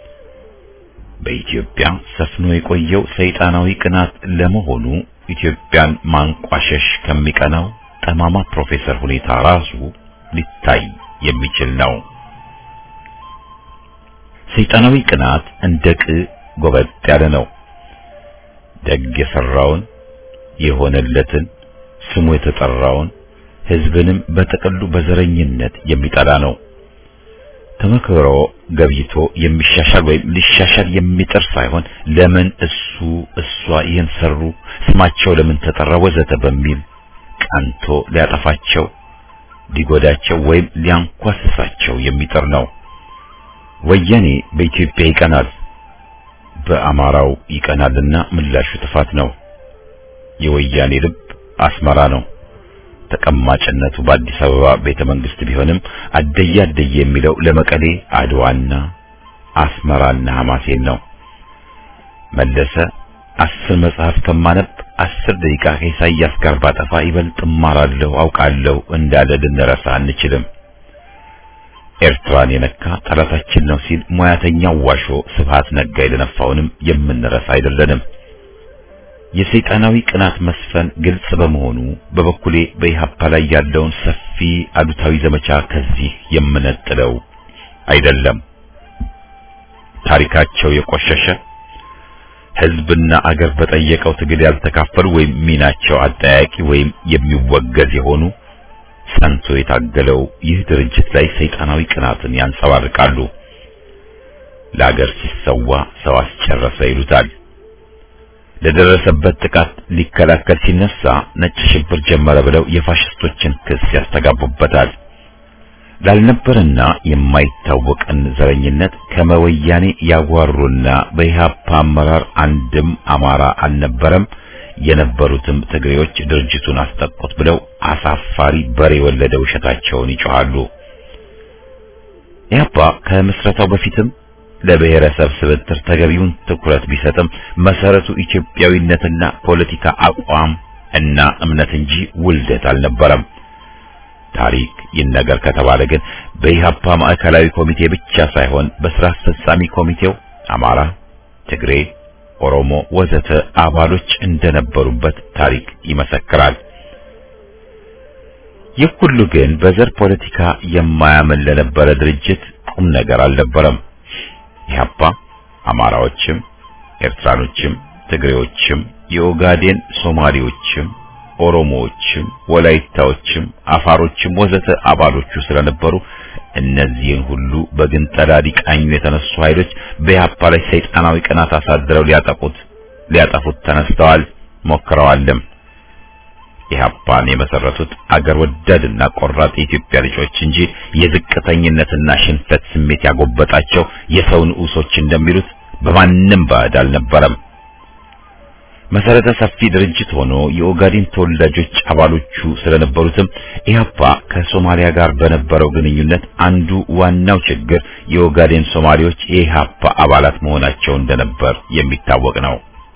በኢትዮጵያ ሰፍኖ የቆየው ሰይጣናዊ ቅናት ለመሆኑ ኢትዮጵያን ማንቋሸሽ ከሚቀናው ጠማማ ፕሮፌሰር ሁኔታ ራሱ ሊታይ የሚችል ነው። ሰይጣናዊ ቅናት እንደ ቅ ጎበጥ ያለ ነው። ደግ የሰራውን የሆነለትን ስሙ የተጠራውን ሕዝብንም በጥቅሉ በዘረኝነት የሚጠላ ነው። ተመክሮ ገብይቶ የሚሻሻል ወይም ሊሻሻል የሚጥር ሳይሆን ለምን እሱ እሷ ይህን ሰሩ፣ ስማቸው ለምን ተጠራ፣ ወዘተ በሚል ቀንቶ ሊያጠፋቸው ሊጎዳቸው ወይም ሊያንኳስሳቸው የሚጥር ነው። ወያኔ በኢትዮጵያ ይቀናል፣ በአማራው ይቀናልና ምላሹ ጥፋት ነው። የወያኔ ልብ አስመራ ነው። ተቀማጭነቱ በአዲስ አበባ ቤተ መንግስት ቢሆንም አደየ አደየ የሚለው ለመቀሌ አድዋና አስመራና ሐማሴን ነው። መለሰ አስር መጽሐፍ ከማነብ አስር ደቂቃ ከኢሳያስ ጋር ባጠፋ ይበልጥ እማራለሁ አውቃለሁ እንዳለ ልንረሳ አንችልም። ኤርትራን የነካ ጠላታችን ነው ሲል ሙያተኛው ዋሾ ስብሃት ነጋ የደነፋውንም የምንረሳ አይደለንም። የሰይጣናዊ ቅናት መስፈን ግልጽ በመሆኑ በበኩሌ በኢህአፓ ላይ ያለውን ሰፊ አሉታዊ ዘመቻ ከዚህ የምነጥለው አይደለም። ታሪካቸው የቆሸሸ ህዝብና አገር በጠየቀው ትግል ያልተካፈሉ ወይም ሚናቸው አጠያቂ ወይም የሚወገዝ የሆኑ ሰንቶ የታገለው ይህ ድርጅት ላይ ሰይጣናዊ ቅናትን ያንጸባርቃሉ። ለአገር ሲሰዋ ሰው አስጨረሰ ይሉታል። ለደረሰበት ጥቃት ሊከላከል ሲነሳ ነጭ ሽብር ጀመረ ብለው የፋሽስቶችን ክስ ያስተጋቡበታል። ላልነበረና የማይታወቅን ዘረኝነት ከመወያኔ ያጓሩና በኢህአፓ አመራር አንድም አማራ አልነበረም፣ የነበሩትም ትግሬዎች ድርጅቱን አስጠቁት ብለው አሳፋሪ በሬ የወለደ ውሸታቸውን ይጮሃሉ። ኢህአፓ ከምስረታው በፊትም ለብሔረሰብ ስብጥር ተገቢውን ትኩረት ቢሰጥም መሰረቱ ኢትዮጵያዊነትና ፖለቲካ አቋም እና እምነት እንጂ ውልደት አልነበረም። ታሪክ ይነገር ከተባለ ግን በኢህአፓ ማዕከላዊ ኮሚቴ ብቻ ሳይሆን በስራ አስፈጻሚ ኮሚቴው አማራ፣ ትግሬ፣ ኦሮሞ ወዘተ አባሎች እንደነበሩበት ታሪክ ይመሰክራል። ይህ ሁሉ ግን በዘር ፖለቲካ የማያምን ለነበረ ድርጅት ቁም ነገር አልነበረም። ኢህአፓ አማራዎችም፣ ኤርትራኖችም፣ ትግሬዎችም፣ የኦጋዴን ሶማሌዎችም ኦሮሞዎችም ወላይታዎችም አፋሮችም ወዘተ አባሎቹ ስለነበሩ እነዚህን ሁሉ በግንጠላ ሊቃኙ የተነሱ ኃይሎች በኢህአፓ ላይ ሰይጣናዊ ቅናት አሳድረው ሊያጠቁት ሊያጠፉት ተነስተዋል፣ ሞክረዋልም። ኢህአፓን የመሰረቱት አገር ወዳድና ቆራጥ የኢትዮጵያ ልጆች እንጂ የዝቅተኝነትና ሽንፈት ስሜት ያጎበጣቸው የሰው ንዑሶች እንደሚሉት በማንም ባዕድ አልነበረም። መሰረተ ሰፊ ድርጅት ሆኖ የኦጋዴን ተወላጆች አባሎቹ ስለነበሩትም ኢህአፓ ከሶማሊያ ጋር በነበረው ግንኙነት አንዱ ዋናው ችግር የኦጋዴን ሶማሌዎች የኢህአፓ አባላት መሆናቸው እንደነበር የሚታወቅ ነው።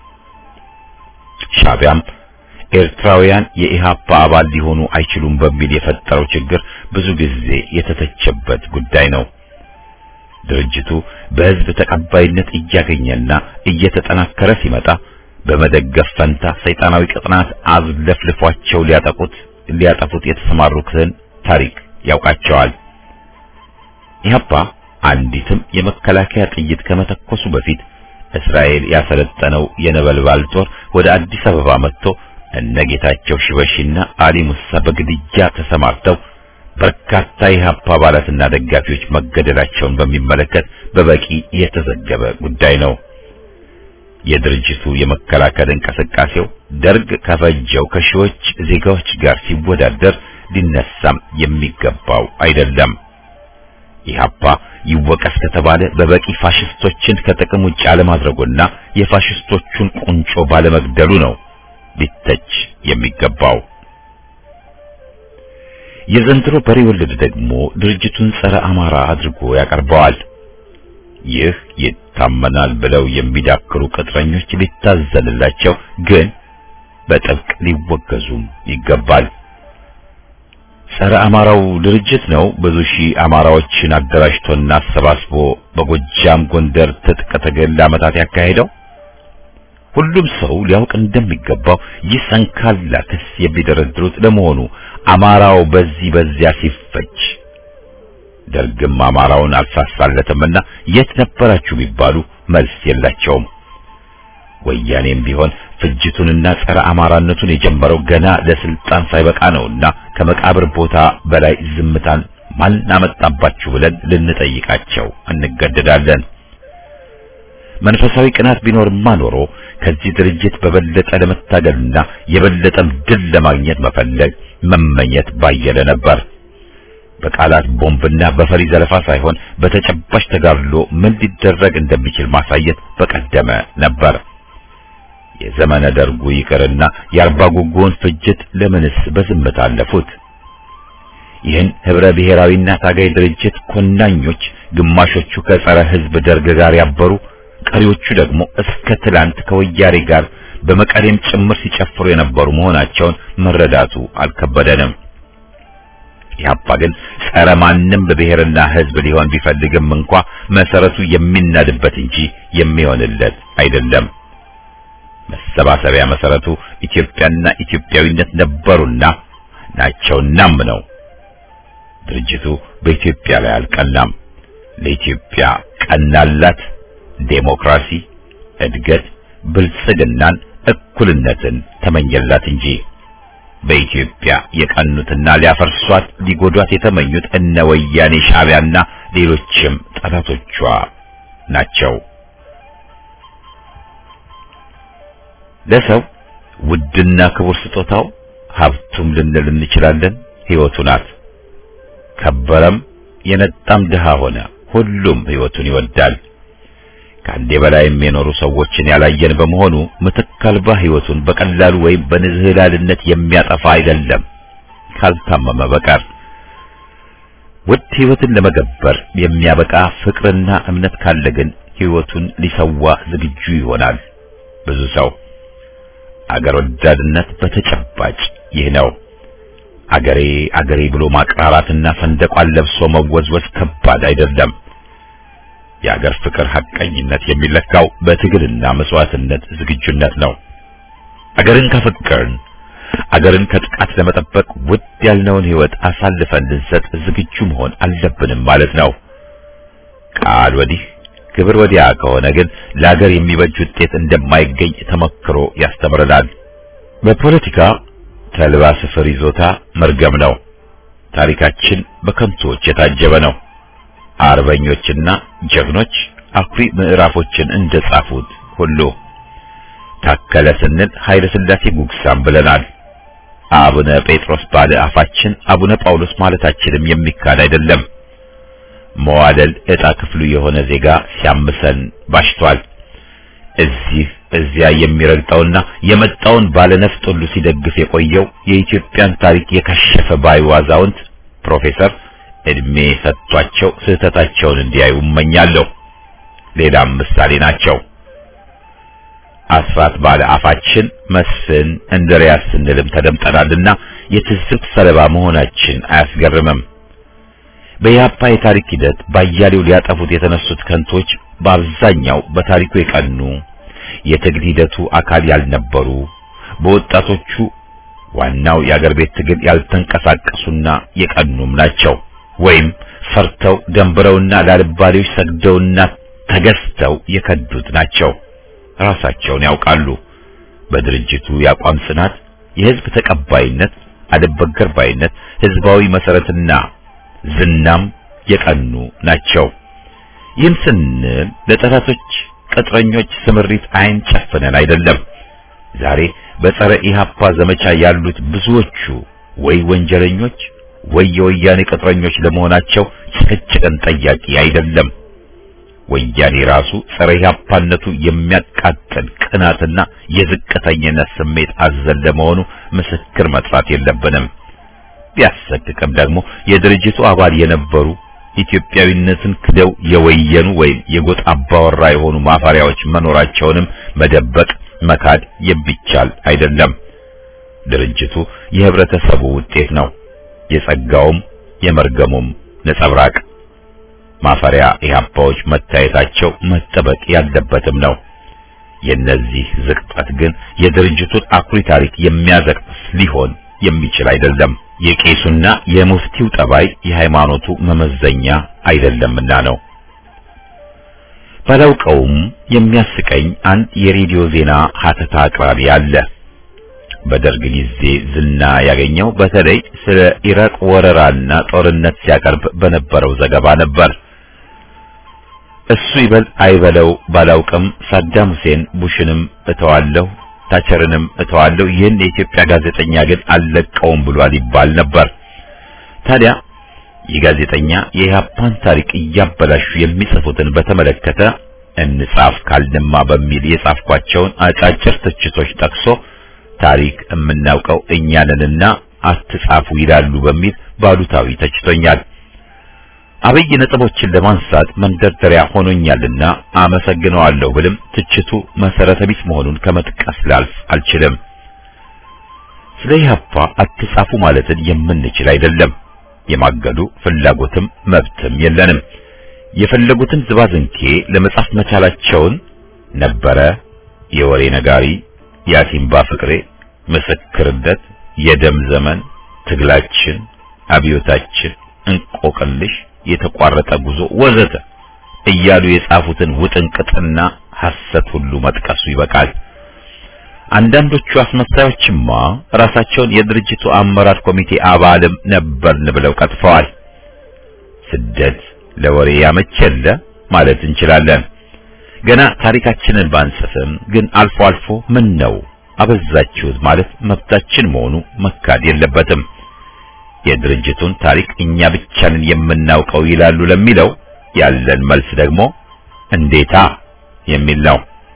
ሻቢያም ኤርትራውያን የኢህአፓ አባል ሊሆኑ አይችሉም በሚል የፈጠረው ችግር ብዙ ጊዜ የተተቸበት ጉዳይ ነው። ድርጅቱ በህዝብ ተቀባይነት እያገኘና እየተጠናከረ ሲመጣ በመደገፍ ፈንታ ሰይጣናዊ ቅጥናት አዝለፍልፏቸው ሊያጠቁት ሊያጠፉት የተሰማሩትን ታሪክ ያውቃቸዋል። ኢህአፓ አንዲትም የመከላከያ ጥይት ከመተኮሱ በፊት እስራኤል ያሰለጠነው የነበልባል ጦር ወደ አዲስ አበባ መጥቶ እነ ጌታቸው ሽበሺና አሊ ሙሳ በግድያ ተሰማርተው በርካታ የኢህአፓ አባላትና ደጋፊዎች መገደላቸውን በሚመለከት በበቂ የተዘገበ ጉዳይ ነው። የድርጅቱ የመከላከል እንቅስቃሴው ደርግ ከፈጀው ከሺዎች ዜጋዎች ጋር ሲወዳደር ሊነሳም የሚገባው አይደለም። ኢህአፓ ይወቀስ ከተባለ በበቂ ፋሽስቶችን ከጥቅም ውጭ አለማድረጉና የፋሽስቶቹን ቁንጮ ባለመግደሉ ነው ሊተች የሚገባው። የዘንድሮ በሬ ወለድ ደግሞ ድርጅቱን ጸረ አማራ አድርጎ ያቀርበዋል። ይህ ይታመናል ብለው የሚዳክሩ ቅጥረኞች ሊታዘንላቸው ግን በጥብቅ ሊወገዙም ይገባል። ጸረ አማራው ድርጅት ነው ብዙ ሺህ አማራዎችን አደራጅቶና አሰባስቦ በጎጃም ጎንደር ትጥቅ ትግል ለዓመታት ያካሄደው። ሁሉም ሰው ሊያውቅ እንደሚገባው ይህ ሰንካላ ክስ የሚደረድሩት ለመሆኑ አማራው በዚህ በዚያ ሲፈጅ ደርግም አማራውን አልሳሳለትምና የት ነበራችሁ ቢባሉ መልስ የላቸውም። ወያኔም ቢሆን ፍጅቱንና ጸረ አማራነቱን የጀመረው ገና ለስልጣን ሳይበቃ ነውና ከመቃብር ቦታ በላይ ዝምታን ማን አመጣባችሁ ብለን ልንጠይቃቸው እንገደዳለን። መንፈሳዊ ቅናት ቢኖርማ ኖሮ ከዚህ ድርጅት በበለጠ ለመታገልና የበለጠም ድል ለማግኘት መፈለግ መመኘት ባየለ ነበር። በቃላት ቦምብና በፈሪ ዘለፋ ሳይሆን በተጨባጭ ተጋድሎ ምን ሊደረግ እንደሚችል ማሳየት በቀደመ ነበር። የዘመነ ደርጉ ይቅርና የአርባ ጉጉውን ፍጅት ለምንስ በዝምታ አለፉት? ይህን ህብረ ብሔራዊና ታጋይ ድርጅት ኮናኞች ግማሾቹ ከጸረ ህዝብ ደርግ ጋር ያበሩ፣ ቀሪዎቹ ደግሞ እስከ ትላንት ከወያኔ ጋር በመቀሌም ጭምር ሲጨፍሩ የነበሩ መሆናቸውን መረዳቱ አልከበደንም። ኢህአፓ ግን ጸረ ማንም በብሔርና ህዝብ ሊሆን ቢፈልግም እንኳ መሰረቱ የሚናድበት እንጂ የሚሆንለት አይደለም። መሰባሰቢያ መሰረቱ ኢትዮጵያና ኢትዮጵያዊነት ነበሩና ናቸውናም ነው። ድርጅቱ በኢትዮጵያ ላይ አልቀናም። ለኢትዮጵያ ቀናላት ዴሞክራሲ፣ እድገት፣ ብልጽግናን፣ እኩልነትን ተመኘላት እንጂ በኢትዮጵያ የቀኑትና ሊያፈርሷት ሊጎዷት የተመኙት እነ ወያኔ ሻዕቢያና ሌሎችም ጠላቶቿ ናቸው። ለሰው ውድና ክቡር ስጦታው ሀብቱም ልንል እንችላለን ሕይወቱ ናት። ከበረም የነጣም ድሃ ሆነ ሁሉም ሕይወቱን ይወዳል። ከአንዴ በላይም የኖሩ ሰዎችን ያላየን በመሆኑ ምትክ አልባ ሕይወቱን በቀላሉ ወይም በንዝህላልነት የሚያጠፋ አይደለም ካልታመመ በቀር። ውድ ሕይወትን ለመገበር የሚያበቃ ፍቅርና እምነት ካለ ግን ሕይወቱን ሊሰዋ ዝግጁ ይሆናል ብዙ ሰው። አገር ወዳድነት በተጨባጭ ይህ ነው። አገሬ አገሬ ብሎ ማቅራራትና ሰንደቋን ለብሶ መወዝወዝ ከባድ አይደለም። የአገር ፍቅር ሐቀኝነት የሚለካው በትግልና መስዋዕትነት ዝግጁነት ነው። አገርን ከፈቀርን አገርን ከጥቃት ለመጠበቅ ውድ ያልነውን ሕይወት አሳልፈን ልንሰጥ ዝግጁ መሆን አለብንም ማለት ነው። ቃል ወዲህ ግብር ወዲያ ከሆነ ግን ለአገር የሚበጅ ውጤት እንደማይገኝ ተመክሮ ያስተምረናል። በፖለቲካ ተልባ ስፍር ይዞታ መርገም ነው። ታሪካችን በከንቱዎች የታጀበ ነው። አርበኞችና ጀግኖች አኩሪ ምዕራፎችን እንደጻፉት ሁሉ ታከለ ስንል ኃይለ ሥላሴ ጉግሳም ብለናል። አቡነ ጴጥሮስ ባለ አፋችን አቡነ ጳውሎስ ማለታችንም የሚካድ አይደለም። መዋደል ዕጣ ክፍሉ የሆነ ዜጋ ሲያምሰን ባሽቷል። እዚህ እዚያ የሚረግጠውና የመጣውን ባለነፍጥ ሁሉ ሲደግፍ የቆየው የኢትዮጵያን ታሪክ የከሸፈ ባዩ አዛውንት ፕሮፌሰር እድሜ ሰጥቷቸው ስህተታቸውን እንዲያዩ እመኛለሁ። ሌላም ምሳሌ ናቸው። አስራት ባለ አፋችን መስፍን እንድሪያስ ስንልም ተደምጠናልና የትዝብት ሰለባ መሆናችን አያስገርምም። በኢህአፓ የታሪክ ሂደት ባያሌው ሊያጠፉት የተነሱት ከንቶች በአብዛኛው በታሪኩ የቀኑ የትግል ሂደቱ አካል ያልነበሩ በወጣቶቹ ዋናው የአገር ቤት ትግል ያልተንቀሳቀሱና የቀኑም ናቸው። ወይም ፈርተው ደንብረውና ላልባሌዎች ሰግደውና ተገዝተው የከዱት ናቸው። ራሳቸውን ያውቃሉ። በድርጅቱ የአቋም ጽናት፣ የህዝብ ተቀባይነት፣ አልበገር ባይነት፣ ህዝባዊ መሰረትና ዝናም የቀኑ ናቸው። ይህን ስንል ለጠላቶች ቅጥረኞች ስምሪት አይን ጨፍነን አይደለም። ዛሬ በጸረ ኢህአፓ ዘመቻ ያሉት ብዙዎቹ ወይ ወንጀለኞች ወይ የወያኔ ቅጥረኞች ለመሆናቸው ጭቅጭቅን ጠያቂ አይደለም። ወያኔ ራሱ ጸረ ኢህአፓነቱ የሚያቃጥል ቅናትና የዝቅተኝነት ስሜት አዘል ለመሆኑ ምስክር መጥራት የለብንም። ቢያሰቅቅም ደግሞ የድርጅቱ አባል የነበሩ ኢትዮጵያዊነትን ክደው የወየኑ ወይም የጎጥ አባወራ የሆኑ ማፈሪያዎች መኖራቸውንም መደበቅ መካድ የሚቻል አይደለም። ድርጅቱ የህብረተሰቡ ውጤት ነው። የጸጋውም የመርገሙም ነጸብራቅ ማፈሪያ ኢህአፓዎች መታየታቸው መጠበቅ ያለበትም ነው። የነዚህ ዝቅጠት ግን የድርጅቱን አኩሪ ታሪክ የሚያዘቅስ ሊሆን የሚችል አይደለም። የቄሱና የሙፍቲው ጠባይ የሃይማኖቱ መመዘኛ አይደለምና ነው። ባላውቀውም የሚያስቀኝ አንድ የሬዲዮ ዜና ሀተታ አቅራቢ አለ። በደርግ ጊዜ ዝና ያገኘው በተለይ ስለ ኢራቅ ወረራና ጦርነት ሲያቀርብ በነበረው ዘገባ ነበር። እሱ ይበል አይበለው ባላውቅም ሳዳም ሁሴን ቡሽንም እተዋለሁ ታቸርንም እተዋለሁ ይህን የኢትዮጵያ ጋዜጠኛ ግን አልለቀውም ብሏል ይባል ነበር። ታዲያ ይህ ጋዜጠኛ የኢህአፓን ታሪክ እያበላሹ የሚጽፉትን በተመለከተ እንጻፍ ካልንማ በሚል የጻፍኳቸውን አጫጭር ትችቶች ጠቅሶ ታሪክ የምናውቀው እኛንንና አትጻፉ ይላሉ በሚል ባሉታዊ ተችቶኛል። አብይ ነጥቦችን ለማንሳት መንደርደሪያ ሆኖኛልና አመሰግነዋለሁ ብልም ትችቱ መሰረተ ቢስ መሆኑን ከመጥቀስ ላልፍ አልችልም። ስለ ኢህአፓ አትጻፉ ማለትን የምንችል አይደለም። የማገዱ ፍላጎትም መብትም የለንም። የፈለጉትን ዝባዝንኬ ለመጻፍ መቻላቸውን ነበረ የወሬ ነጋሪ የአሲምባ ፍቅሬ፣ ምስክርነት፣ የደም ዘመን፣ ትግላችን፣ አብዮታችን፣ እንቆቅልሽ፣ የተቋረጠ ጉዞ ወዘተ እያሉ የጻፉትን ውጥንቅጥና ሐሰት ሁሉ መጥቀሱ ይበቃል። አንዳንዶቹ አስመሳዮችማ ራሳቸውን የድርጅቱ አመራር ኮሚቴ አባልም ነበርን ብለው ቀጥፈዋል። ስደት ለወሬ ያመቸለ ማለት እንችላለን። ገና ታሪካችንን ባንጽፍም ግን አልፎ አልፎ ምን ነው አበዛችሁት ማለት መብታችን መሆኑ መካድ የለበትም። የድርጅቱን ታሪክ እኛ ብቻ ነን የምናውቀው ይላሉ ለሚለው ያለን መልስ ደግሞ እንዴታ የሚል ነው።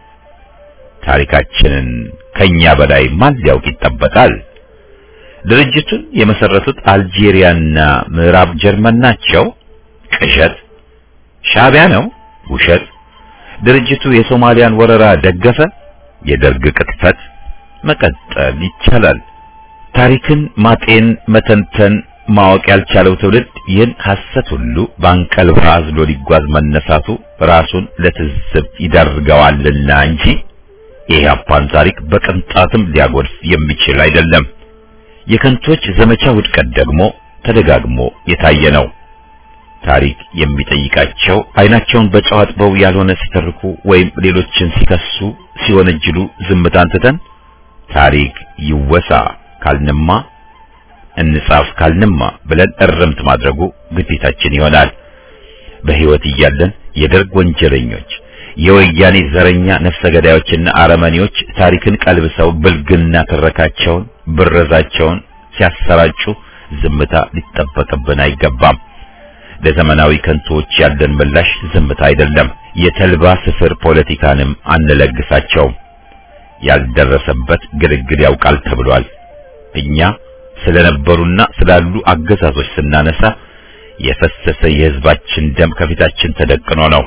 ታሪካችንን ከኛ በላይ ማን ሊያውቅ ይጠበቃል? ድርጅቱን የመሰረቱት አልጄሪያና ምዕራብ ጀርመን ናቸው። ቅዠት። ሻዕቢያ ነው። ውሸት። ድርጅቱ የሶማሊያን ወረራ ደገፈ። የደርግ ቅጥፈት። መቀጠል ይቻላል። ታሪክን ማጤን፣ መተንተን፣ ማወቅ ያልቻለው ትውልድ ይህን ሐሰት ሁሉ በአንቀልባ አዝሎ ሊጓዝ መነሳቱ ራሱን ለትዝብት ይዳርገዋልና እንጂ የኢህአፓን ታሪክ በቅንጣትም ሊያጎድፍ የሚችል አይደለም። የከንቶች ዘመቻ ውድቀት ደግሞ ተደጋግሞ የታየ ነው። ታሪክ የሚጠይቃቸው አይናቸውን በጨው አጥበው ያልሆነ ሲተርኩ ወይም ሌሎችን ሲከሱ ሲወነጅሉ ዝምታን ትተን ታሪክ ይወሳ ካልንማ እንጻፍ ካልንማ ብለን እርምት ማድረጉ ግዴታችን ይሆናል። በሕይወት እያለን የደርግ ወንጀለኞች፣ የወያኔ ዘረኛ ነፍሰ ገዳዮችና አረመኔዎች ታሪክን ቀልብሰው ብልግና ትረካቸውን፣ ብረዛቸውን ሲያሰራጩ ዝምታ ሊጠበቅብን አይገባም። ለዘመናዊ ከንቶዎች ያለን ምላሽ ዝምታ አይደለም። የተልባ ስፍር ፖለቲካንም አንለግሳቸውም። ያልደረሰበት ግልግል ያውቃል ተብሏል። እኛ ስለነበሩና ስላሉ አገዛዞች ስናነሳ የፈሰሰ የሕዝባችን ደም ከፊታችን ተደቅኖ ነው።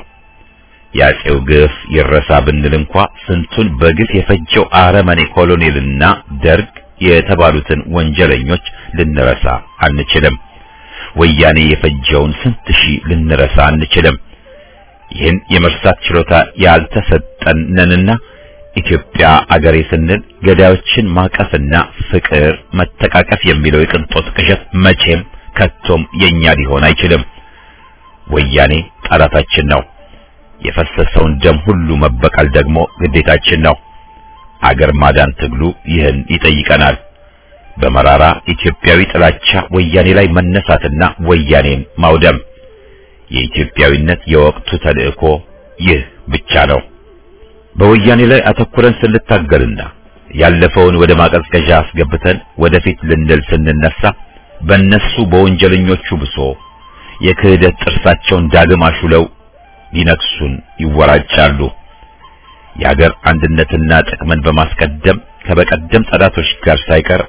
የአፄው ግፍ ይረሳ ብንል እንኳ ስንቱን በግፍ የፈጀው አረመኔ ኮሎኔልና ደርግ የተባሉትን ወንጀለኞች ልንረሳ አንችልም። ወያኔ የፈጀውን ስንት ሺህ ልንረሳ አንችልም። ይህን የመርሳት ችሎታ ያልተሰጠን ነንና ኢትዮጵያ አገሬ ስንል ገዳዮችን ማቀፍና ፍቅር፣ መተቃቀፍ የሚለው የቅንጦት ቅዠት መቼም ከቶም የኛ ሊሆን አይችልም። ወያኔ ጠላታችን ነው። የፈሰሰውን ደም ሁሉ መበቀል ደግሞ ግዴታችን ነው። አገር ማዳን ትግሉ ይህን ይጠይቀናል። በመራራ ኢትዮጵያዊ ጥላቻ ወያኔ ላይ መነሳትና ወያኔን ማውደም የኢትዮጵያዊነት የወቅቱ ተልእኮ ይህ ብቻ ነው። በወያኔ ላይ አተኩረን ስንታገልና ያለፈውን ወደ ማቀዝቀዣ አስገብተን ወደፊት ልንል ስንነሳ በእነሱ በወንጀለኞቹ ብሶ የክህደት ጥርሳቸውን ዳግም አሹለው ሊነክሱን ይወራጫሉ። የአገር አንድነትና ጥቅምን በማስቀደም ከበቀደም ጠላቶች ጋር ሳይቀር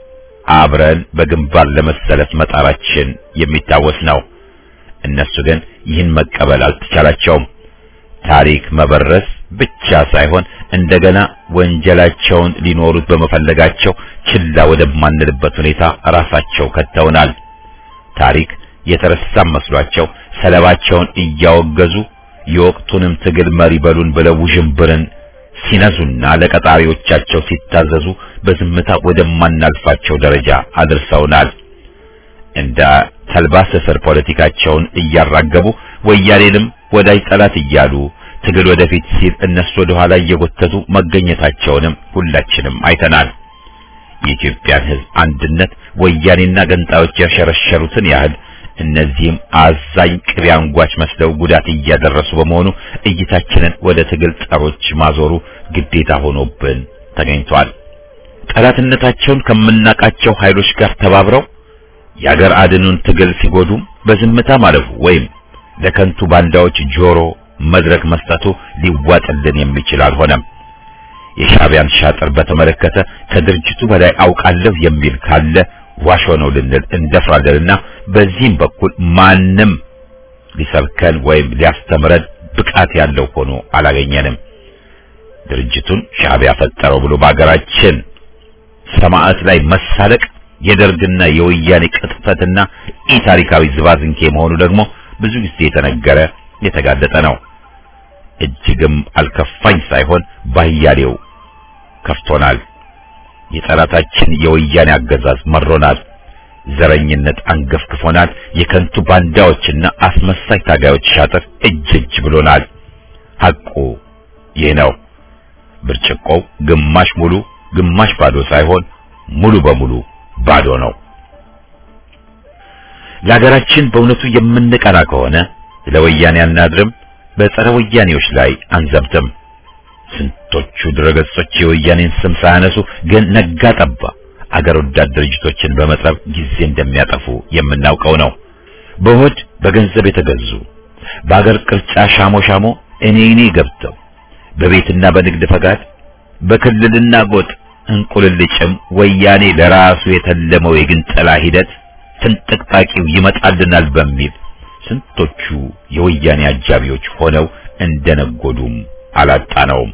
አብረን በግንባር ለመሰለፍ መጣራችን የሚታወስ ነው። እነሱ ግን ይህን መቀበል አልተቻላቸውም። ታሪክ መበረስ ብቻ ሳይሆን እንደገና ወንጀላቸውን ሊኖሩት በመፈለጋቸው ችላ ወደማንልበት ሁኔታ ራሳቸው ከተውናል። ታሪክ የተረሳም መስሏቸው ሰለባቸውን እያወገዙ የወቅቱንም ትግል መሪ በሉን ብለው ውዥንብርን ሲነዙና ለቀጣሪዎቻቸው ሲታዘዙ በዝምታ ወደማናልፋቸው ደረጃ አድርሰውናል። እንደ ተልባ ስፍር ፖለቲካቸውን እያራገቡ ወያኔንም ወዳጅ ጠላት እያሉ ትግል ወደፊት ሲል እነሱ ወደ ኋላ እየጎተቱ መገኘታቸውንም ሁላችንም አይተናል። የኢትዮጵያን ሕዝብ አንድነት ወያኔና ገንጣዮች ያሸረሸሩትን ያህል እነዚህም አዛኝ ቅቤ አንጓች መስለው ጉዳት እያደረሱ በመሆኑ እይታችንን ወደ ትግል ጸሮች ማዞሩ ግዴታ ሆኖብን ተገኝቷል። ጠላትነታቸውን ከምናቃቸው ኃይሎች ጋር ተባብረው የአገር አድኑን ትግል ሲጎዱም በዝምታ ማለፉ ወይም ለከንቱ ባንዳዎች ጆሮ መድረክ መስጠቱ ሊዋጥልን የሚችል አልሆነም። የሻዕቢያን ሻጥር በተመለከተ ከድርጅቱ በላይ አውቃለሁ የሚል ካለ ዋሾ ነው ልንል እንደፍራለንና በዚህም በኩል ማንም ሊሰብከን ወይም ሊያስተምረን ብቃት ያለው ሆኖ አላገኘንም። ድርጅቱን ሻዕቢያ ፈጠረው ብሎ በአገራችን ሰማዕት ላይ መሳለቅ የደርግና የወያኔ ቅጥፈትና ኢ ታሪካዊ ዝባዝንኬ መሆኑ ደግሞ ብዙ ጊዜ የተነገረ የተጋለጠ ነው። እጅግም አልከፋኝ ሳይሆን ባያሌው ከፍቶናል። የጠላታችን የወያኔ አገዛዝ መሮናል። ዘረኝነት አንገፍግፎናል። የከንቱ ባንዳዎችና አስመሳይ ታጋዮች ሻጥር እጅ እጅ ብሎናል። ሐቁ ይህ ነው። ብርጭቆው ግማሽ ሙሉ ግማሽ ባዶ ሳይሆን ሙሉ በሙሉ ባዶ ነው። ለሀገራችን በእውነቱ የምንቀና ከሆነ ለወያኔ አናድርም፣ በጸረ ወያኔዎች ላይ አንዘብትም። ስንቶቹ ድረገጾች የወያኔን ስም ሳያነሱ ግን ነጋ ጠባ አገር ወዳድ ድርጅቶችን በመጥረብ ጊዜ እንደሚያጠፉ የምናውቀው ነው። በሆድ በገንዘብ የተገዙ በአገር ቅርጫ ሻሞ ሻሞ እኔ እኔ ገብተው በቤትና በንግድ ፈቃድ በክልልና ጎጥ እንቁልልጭም ወያኔ ለራሱ የተለመው የግንጠላ ሂደት ፍንጥቅጣቂው ይመጣልናል በሚል ስንቶቹ የወያኔ አጃቢዎች ሆነው እንደነጎዱም አላጣነውም።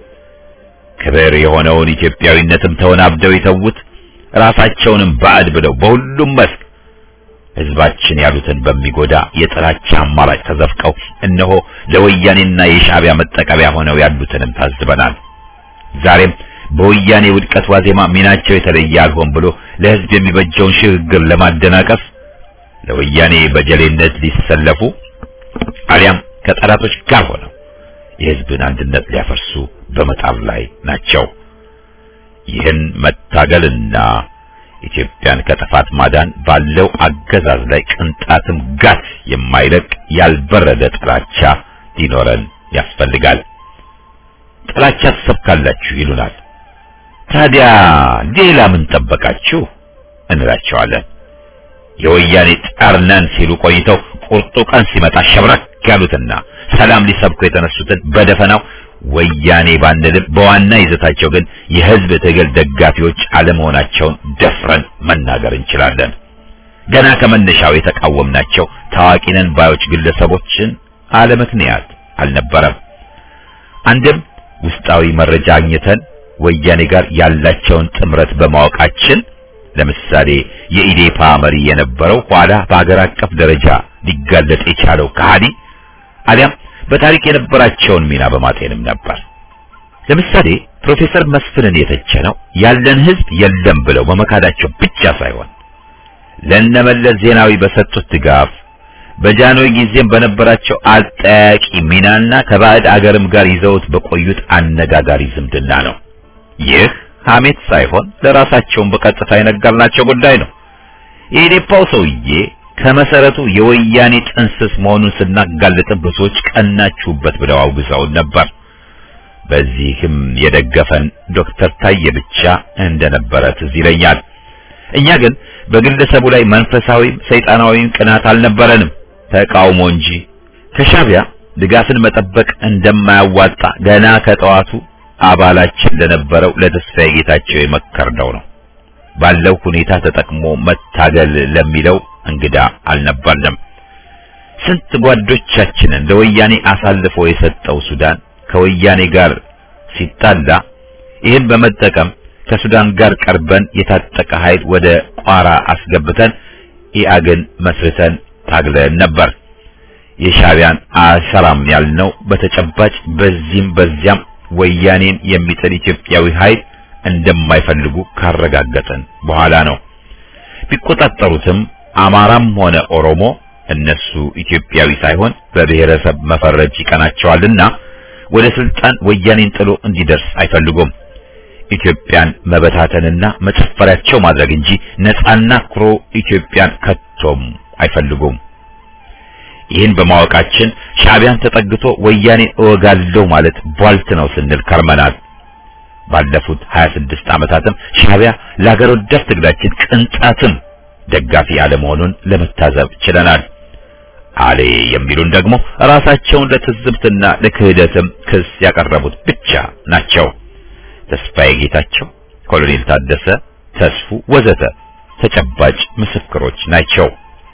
ክብር የሆነውን ኢትዮጵያዊነትም ተወናብደው የተዉት ራሳቸውንም ባዕድ ብለው በሁሉም መስክ ሕዝባችን ያሉትን በሚጎዳ የጥላቻ አማራጭ ተዘፍቀው እነሆ ለወያኔና የሻዕቢያ መጠቀሚያ ሆነው ያሉትንም ታዝበናል። ዛሬም በወያኔ ውድቀት ዋዜማ ሚናቸው የተለየ አልሆን ብሎ ለሕዝብ የሚበጀውን ሽግግር ለማደናቀፍ ለወያኔ በጀሌነት ሊሰለፉ አሊያም ከጠላቶች ጋር ሆነው የሕዝብን አንድነት ሊያፈርሱ በመጣር ላይ ናቸው። ይህን መታገልና ኢትዮጵያን ከጥፋት ማዳን ባለው አገዛዝ ላይ ቅንጣትም ጋት የማይለቅ ያልበረደ ጥላቻ ሊኖረን ያስፈልጋል። ጥላቻ ትሰብካላችሁ ይሉናል። ታዲያ ሌላ ምን ጠበቃችሁ እንላቸዋለን። የወያኔ ጠርነን ሲሉ ቆይተው ቁርጡ ቀን ሲመጣ ሸብረክ ያሉትና ሰላም ሊሰብኩ የተነሱትን በደፈናው ወያኔ ባንልም በዋና ይዘታቸው ግን የሕዝብ ትግል ደጋፊዎች አለመሆናቸውን ደፍረን መናገር እንችላለን። ገና ከመነሻው የተቃወምናቸው ታዋቂ ነን ባዮች ግለሰቦችን አለምክንያት አልነበረም። አንድም ውስጣዊ መረጃ አግኝተን ወያኔ ጋር ያላቸውን ጥምረት በማወቃችን ለምሳሌ የኢዴፓ መሪ የነበረው ኋላ በአገር አቀፍ ደረጃ ሊጋለጥ የቻለው ከሃዲ አሊያም በታሪክ የነበራቸውን ሚና በማጤንም ነበር። ለምሳሌ ፕሮፌሰር መስፍንን የተቸነው ያለን ሕዝብ የለም ብለው በመካዳቸው ብቻ ሳይሆን ለነመለስ ዜናዊ በሰጡት ድጋፍ በጃንሆይ ጊዜም በነበራቸው አጠያቂ ሚናና ከባዕድ አገርም ጋር ይዘውት በቆዩት አነጋጋሪ ዝምድና ነው። ይህ ሐሜት ሳይሆን ለራሳቸውን በቀጥታ የነገርናቸው ጉዳይ ነው። የኢዴፓው ሰውዬ ከመሰረቱ የወያኔ ጥንስስ መሆኑን ስናጋልጥ ብዙዎች ቀናችሁበት ብለው አውግዘውን ነበር። በዚህም የደገፈን ዶክተር ታዬ ብቻ እንደነበረ ትዝ ይለኛል። እኛ ግን በግለሰቡ ላይ መንፈሳዊም ሰይጣናዊም ቅናት አልነበረንም፣ ተቃውሞ እንጂ። ከሻዕቢያ ድጋፍን መጠበቅ እንደማያዋጣ ገና ከጠዋቱ አባላችን ለነበረው ለተስፋዬ ጌታቸው የመከርነው ነው። ባለው ሁኔታ ተጠቅሞ መታገል ለሚለው እንግዳ አልነበርንም። ስንት ጓዶቻችንን ለወያኔ አሳልፎ የሰጠው ሱዳን ከወያኔ ጋር ሲጣላ ይህን በመጠቀም ከሱዳን ጋር ቀርበን የታጠቀ ኃይል ወደ ቋራ አስገብተን ኢአግን መስርተን ታግለን ነበር። የሻዕቢያን አሰራም ያልነው በተጨባጭ በዚህም በዚያም ወያኔን የሚጥል ኢትዮጵያዊ ኃይል እንደማይፈልጉ ካረጋገጠን በኋላ ነው። ቢቆጣጠሩትም አማራም ሆነ ኦሮሞ እነሱ ኢትዮጵያዊ ሳይሆን በብሔረሰብ መፈረጅ ይቀናቸዋልና ወደ ስልጣን ወያኔን ጥሎ እንዲደርስ አይፈልጉም። ኢትዮጵያን መበታተንና መጨፈሪያቸው ማድረግ እንጂ ነፃና ኩሮ ኢትዮጵያን ከቶም አይፈልጉም። ይህን በማወቃችን ሻዕቢያን ተጠግቶ ወያኔ እወጋለሁ ማለት ቧልት ነው ስንል ከርመናል። ባለፉት 26 ዓመታትም ሻዕቢያ ለሀገር ወዳድ ትግላችን ቅንጣትም ደጋፊ አለመሆኑን ለመታዘብ ችለናል። አሌ የሚሉን ደግሞ ራሳቸውን ለትዝብትና ለክህደትም ክስ ያቀረቡት ብቻ ናቸው። ተስፋዬ ጌታቸው፣ ኮሎኔል ታደሰ ተስፉ ወዘተ ተጨባጭ ምስክሮች ናቸው።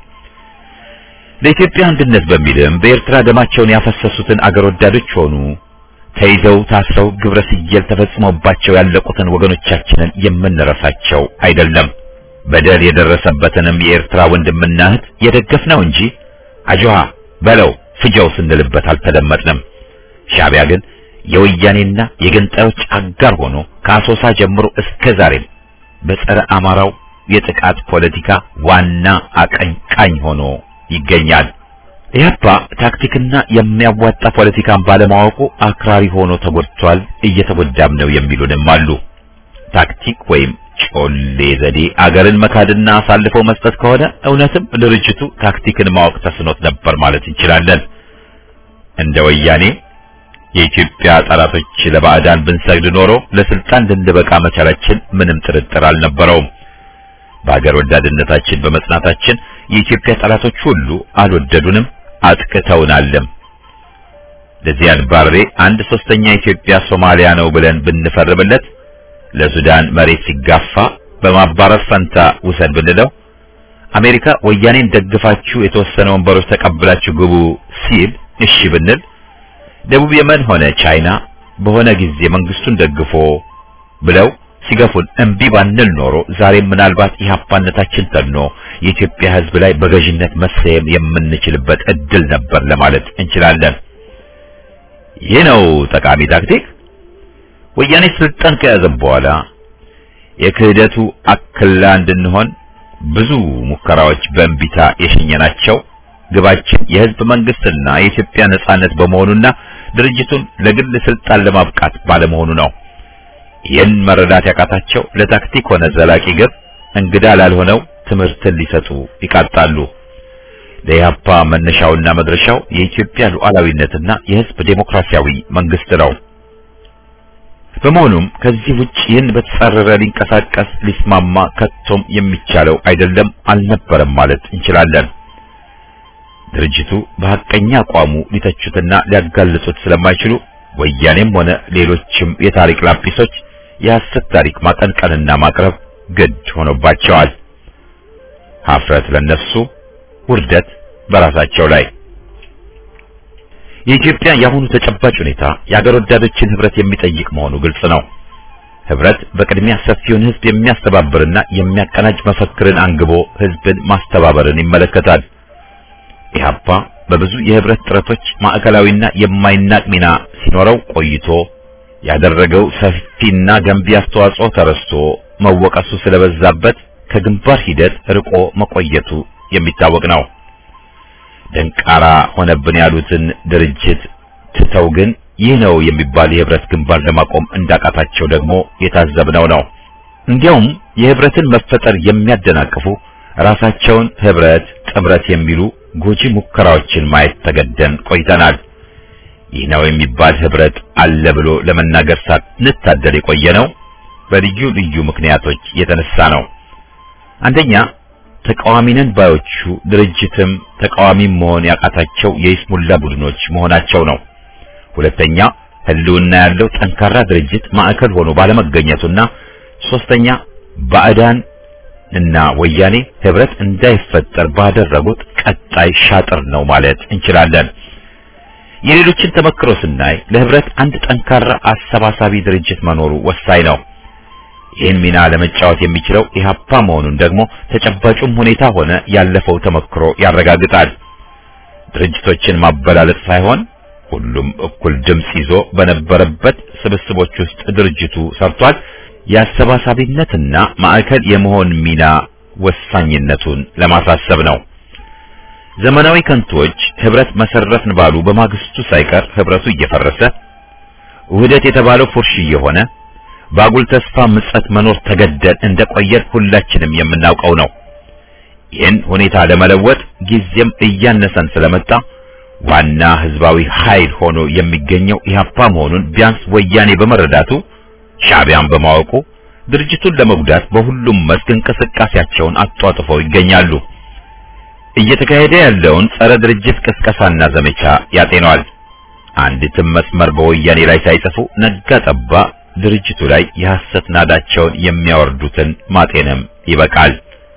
ለኢትዮጵያ አንድነት በሚልም በኤርትራ ደማቸውን ያፈሰሱትን አገር ወዳዶች ሆኑ ተይዘው ታስረው ግብረ ስየል ተፈጽሞባቸው ያለቁትን ወገኖቻችንን የምንረሳቸው አይደለም። በደል የደረሰበትንም የኤርትራ ወንድምና እህት የደገፍነው እንጂ አጆሃ በለው ፍጀው ስንልበት አልተደመጥንም። ሻዕቢያ ግን የወያኔና የገንጣዮች አጋር ሆኖ ከአሶሳ ጀምሮ እስከ ዛሬም በጸረ አማራው የጥቃት ፖለቲካ ዋና አቀንቃኝ ሆኖ ይገኛል። ኢህአፓ ታክቲክና የሚያዋጣ ፖለቲካን ባለማወቁ አክራሪ ሆኖ ተጎድቷል፣ እየተጎዳም ነው የሚሉንም አሉ። ታክቲክ ወይም ጮሌ ዘዴ አገርን መካድና አሳልፈው መስጠት ከሆነ እውነትም ድርጅቱ ታክቲክን ማወቅ ተስኖት ነበር ማለት እንችላለን። እንደ ወያኔ የኢትዮጵያ ጠላቶች ለባዕዳን ብንሰግድ ኖሮ ለስልጣን ልንበቃ መቻላችን ምንም ጥርጥር አልነበረውም። በአገር ወዳድነታችን በመጽናታችን የኢትዮጵያ ጠላቶች ሁሉ አልወደዱንም፣ አጥቅተውናልም። ለዚያድ ባሬ አንድ ሶስተኛ ኢትዮጵያ ሶማሊያ ነው ብለን ብንፈርምለት ለሱዳን መሬት ሲጋፋ በማባረር ፈንታ ውሰድ ብንለው አሜሪካ ወያኔን ደግፋችሁ የተወሰነ ወንበሮች ተቀብላችሁ ግቡ ሲል እሺ ብንል ደቡብ የመን ሆነ ቻይና በሆነ ጊዜ መንግስቱን ደግፎ ብለው ሲገፉን እምቢ ባንል ኖሮ ዛሬም ምናልባት ኢህአፓነታችን ተኖ የኢትዮጵያ ሕዝብ ላይ በገዥነት መሰየም የምንችልበት እድል ነበር ለማለት እንችላለን። ይህ ነው ጠቃሚ ታክቲክ። ወያኔ ስልጣን ከያዘ በኋላ የክህደቱ አክላ እንድንሆን ብዙ ሙከራዎች በእንቢታ የሸኘናቸው ግባችን የህዝብ መንግስትና የኢትዮጵያ ነጻነት በመሆኑና ድርጅቱን ለግል ስልጣን ለማብቃት ባለመሆኑ ነው። ይህን መረዳት ያቃታቸው ለታክቲክ ሆነ ዘላቂ ግብ እንግዳ ላልሆነው ትምህርትን ሊሰጡ ይቃጣሉ። ለኢህአፓ መነሻውና መድረሻው የኢትዮጵያ ሉዓላዊነትና የህዝብ ዴሞክራሲያዊ መንግስት ነው። በመሆኑም ከዚህ ውጭ ይህን በተጻረረ ሊንቀሳቀስ ሊስማማ ከቶም የሚቻለው አይደለም አልነበረም ማለት እንችላለን። ድርጅቱ በሐቀኛ አቋሙ ሊተቹትና ሊያጋልጹት ስለማይችሉ ወያኔም ሆነ ሌሎችም የታሪክ ላጲሶች የሐሰት ታሪክ ማቀንቀንና ማቅረብ ግድ ሆኖባቸዋል። ሀፍረት ለነሱ፣ ውርደት በራሳቸው ላይ። የኢትዮጵያ የአሁኑ ተጨባጭ ሁኔታ የአገር ወዳዶችን ህብረት የሚጠይቅ መሆኑ ግልጽ ነው። ህብረት በቅድሚያ ሰፊውን ህዝብ የሚያስተባብርና የሚያቀናጅ መፈክርን አንግቦ ህዝብን ማስተባበርን ይመለከታል። ኢህአፓ በብዙ የህብረት ጥረቶች ማዕከላዊና የማይናቅ ሚና ሲኖረው ቆይቶ ያደረገው ሰፊና ገንቢ አስተዋጽኦ ተረስቶ መወቀሱ ስለበዛበት ከግንባር ሂደት ርቆ መቆየቱ የሚታወቅ ነው። ደንቃራ ሆነብን ያሉትን ድርጅት ትተው ግን ይህ ነው የሚባል የህብረት ግንባር ለማቆም እንዳቃታቸው ደግሞ የታዘብነው ነው። እንዲያውም የህብረትን መፈጠር የሚያደናቅፉ ራሳቸውን ህብረት፣ ጥምረት የሚሉ ጎጂ ሙከራዎችን ማየት ተገደን ቆይተናል። ይህ ነው የሚባል ህብረት አለ ብሎ ለመናገር ሳንታደል የቆየ ነው በልዩ ልዩ ምክንያቶች የተነሳ ነው። አንደኛ ተቃዋሚነን ባዮቹ ድርጅትም ተቃዋሚም መሆን ያቃታቸው የይስሙላ ቡድኖች መሆናቸው ነው። ሁለተኛ ህልውና ያለው ጠንካራ ድርጅት ማዕከል ሆኖ ባለመገኘቱና ሶስተኛ ባዕዳን እና ወያኔ ህብረት እንዳይፈጠር ባደረጉት ቀጣይ ሻጥር ነው ማለት እንችላለን። የሌሎችን ተመክሮ ስናይ ለህብረት አንድ ጠንካራ አሰባሳቢ ድርጅት መኖሩ ወሳኝ ነው። ይህን ሚና ለመጫወት የሚችለው ኢህአፓ መሆኑን ደግሞ ተጨባጩም ሁኔታ ሆነ ያለፈው ተመክሮ ያረጋግጣል። ድርጅቶችን ማበላለጥ ሳይሆን ሁሉም እኩል ድምጽ ይዞ በነበረበት ስብስቦች ውስጥ ድርጅቱ ሰርቷል። የአሰባሳቢነትና ማዕከል የመሆን ሚና ወሳኝነቱን ለማሳሰብ ነው። ዘመናዊ ከንቶች ህብረት መሰረትን ባሉ በማግስቱ ሳይቀር ህብረቱ እየፈረሰ ውህደት የተባለው ፉርሽ እየሆነ ባጉል ተስፋ ምጸት መኖር ተገደን እንደቆየን ሁላችንም የምናውቀው ነው። ይህን ሁኔታ ለመለወጥ ጊዜም እያነሰን ስለመጣ ዋና ህዝባዊ ኃይል ሆኖ የሚገኘው ኢህአፓ መሆኑን ቢያንስ ወያኔ በመረዳቱ ሻዕቢያን በማወቁ ድርጅቱን ለመጉዳት በሁሉም መስክ እንቅስቃሴያቸውን አጧጥፈው ይገኛሉ። እየተካሄደ ያለውን ጸረ ድርጅት ቅስቀሳና ዘመቻ ያጤነዋል። አንዲትም መስመር በወያኔ ላይ ሳይጽፉ ነጋ ጠባ ድርጅቱ ላይ የሐሰት ናዳቸውን የሚያወርዱትን ማጤንም ይበቃል።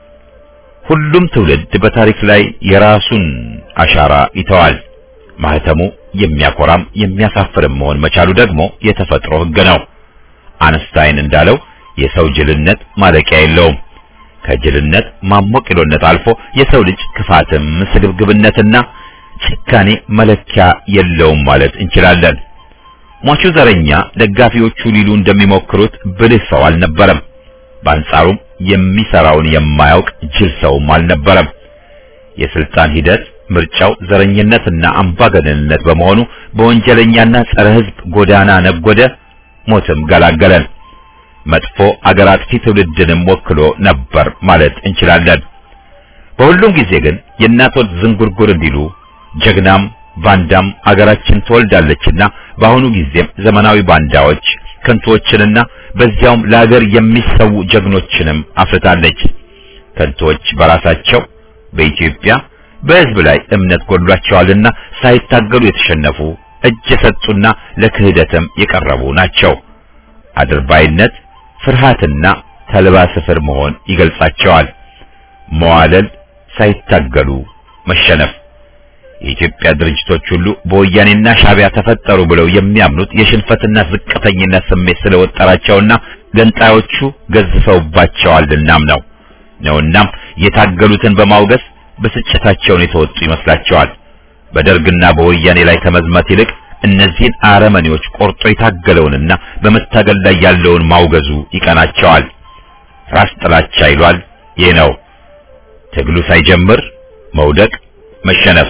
ሁሉም ትውልድ በታሪክ ላይ የራሱን አሻራ ይተዋል። ማህተሙ የሚያኮራም የሚያሳፍርም መሆን መቻሉ ደግሞ የተፈጥሮ ሕግ ነው። አንስታይን እንዳለው የሰው ጅልነት ማለቂያ የለውም። ከጅልነት ማሞቂሎነት አልፎ የሰው ልጅ ክፋትም ስግብግብነትና ጭካኔ መለኪያ የለውም ማለት እንችላለን። ሟቹ ዘረኛ ደጋፊዎቹ ሊሉ እንደሚሞክሩት ብልህ ሰው አልነበረም። በአንጻሩም የሚሰራውን የማያውቅ ጅል ሰውም አልነበረም። የስልጣን ሂደት ምርጫው ዘረኝነትና አምባገነንነት በመሆኑ በወንጀለኛና ጸረ ሕዝብ ጎዳና ነጎደ፣ ሞትም ገላገለን። መጥፎ አገር አጥፊ ትውልድንም ወክሎ ነበር ማለት እንችላለን። በሁሉም ጊዜ ግን የእናት ወልድ ዝንጉርጉር እንዲሉ ጀግናም ባንዳም አገራችን ትወልዳለችና በአሁኑ ጊዜም ዘመናዊ ባንዳዎች ከንቶዎችንና በዚያውም ለአገር የሚሰዉ ጀግኖችንም አፍርታለች። ከንቶዎች በራሳቸው በኢትዮጵያ በሕዝብ ላይ እምነት ጎድሏቸዋልና ሳይታገሉ የተሸነፉ እጅ የሰጡና ለክህደትም የቀረቡ ናቸው። አድርባይነት፣ ፍርሃትና ተልባ ስፍር መሆን ይገልጻቸዋል። መዋለል፣ ሳይታገሉ መሸነፍ። የኢትዮጵያ ድርጅቶች ሁሉ በወያኔና ሻቢያ ተፈጠሩ ብለው የሚያምኑት የሽንፈትና ዝቅተኝነት ስሜት ስለወጠራቸውና ገንጣዮቹ ገዝፈውባቸዋልናም ነው ነውናም የታገሉትን በማውገዝ ብስጭታቸውን የተወጡ ይመስላቸዋል። በደርግና በወያኔ ላይ ከመዝመት ይልቅ እነዚህን አረመኔዎች ቆርጦ የታገለውንና በመታገል ላይ ያለውን ማውገዙ ይቀናቸዋል። ራስ ጥላቻ ይሏል። ይህ ነው ትግሉ ሳይጀምር መውደቅ፣ መሸነፍ።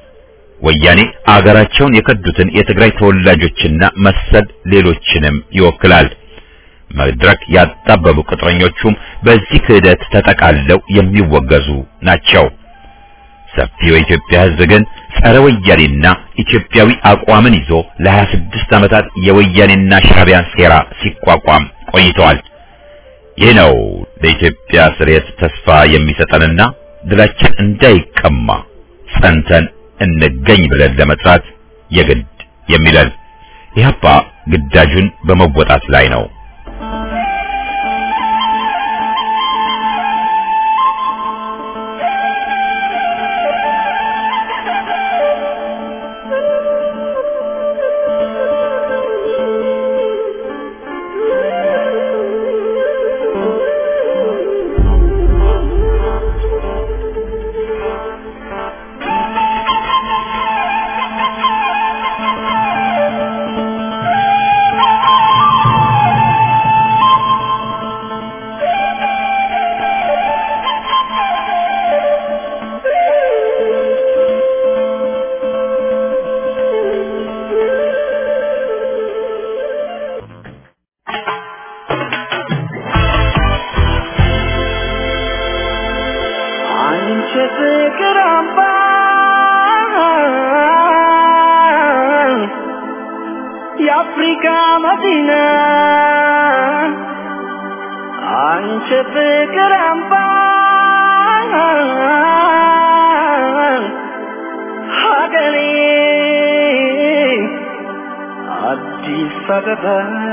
ወያኔ አገራቸውን የከዱትን የትግራይ ተወላጆችና መሰል ሌሎችንም ይወክላል። መድረክ ያጣበቡ ቅጥረኞቹም በዚህ ክህደት ተጠቃለው የሚወገዙ ናቸው። ሰፊው የኢትዮጵያ ሕዝብ ግን ጸረ ወያኔና ኢትዮጵያዊ አቋምን ይዞ ለ26 ዓመታት የወያኔና ሻቢያን ሴራ ሲቋቋም ቆይተዋል። ይህ ነው ለኢትዮጵያ ስርየት ተስፋ የሚሰጠንና ድላችን እንዳይቀማ ጸንተን እንገኝ ብለን ለመስራት የግድ የሚለን ኢህአፓ ግዳጁን በመወጣት ላይ ነው። አንቺ ፍቅር አምባ የአፍሪካ መዲና አንቺ ፍቅር አምባ ሀገሬ አዲስ አበባ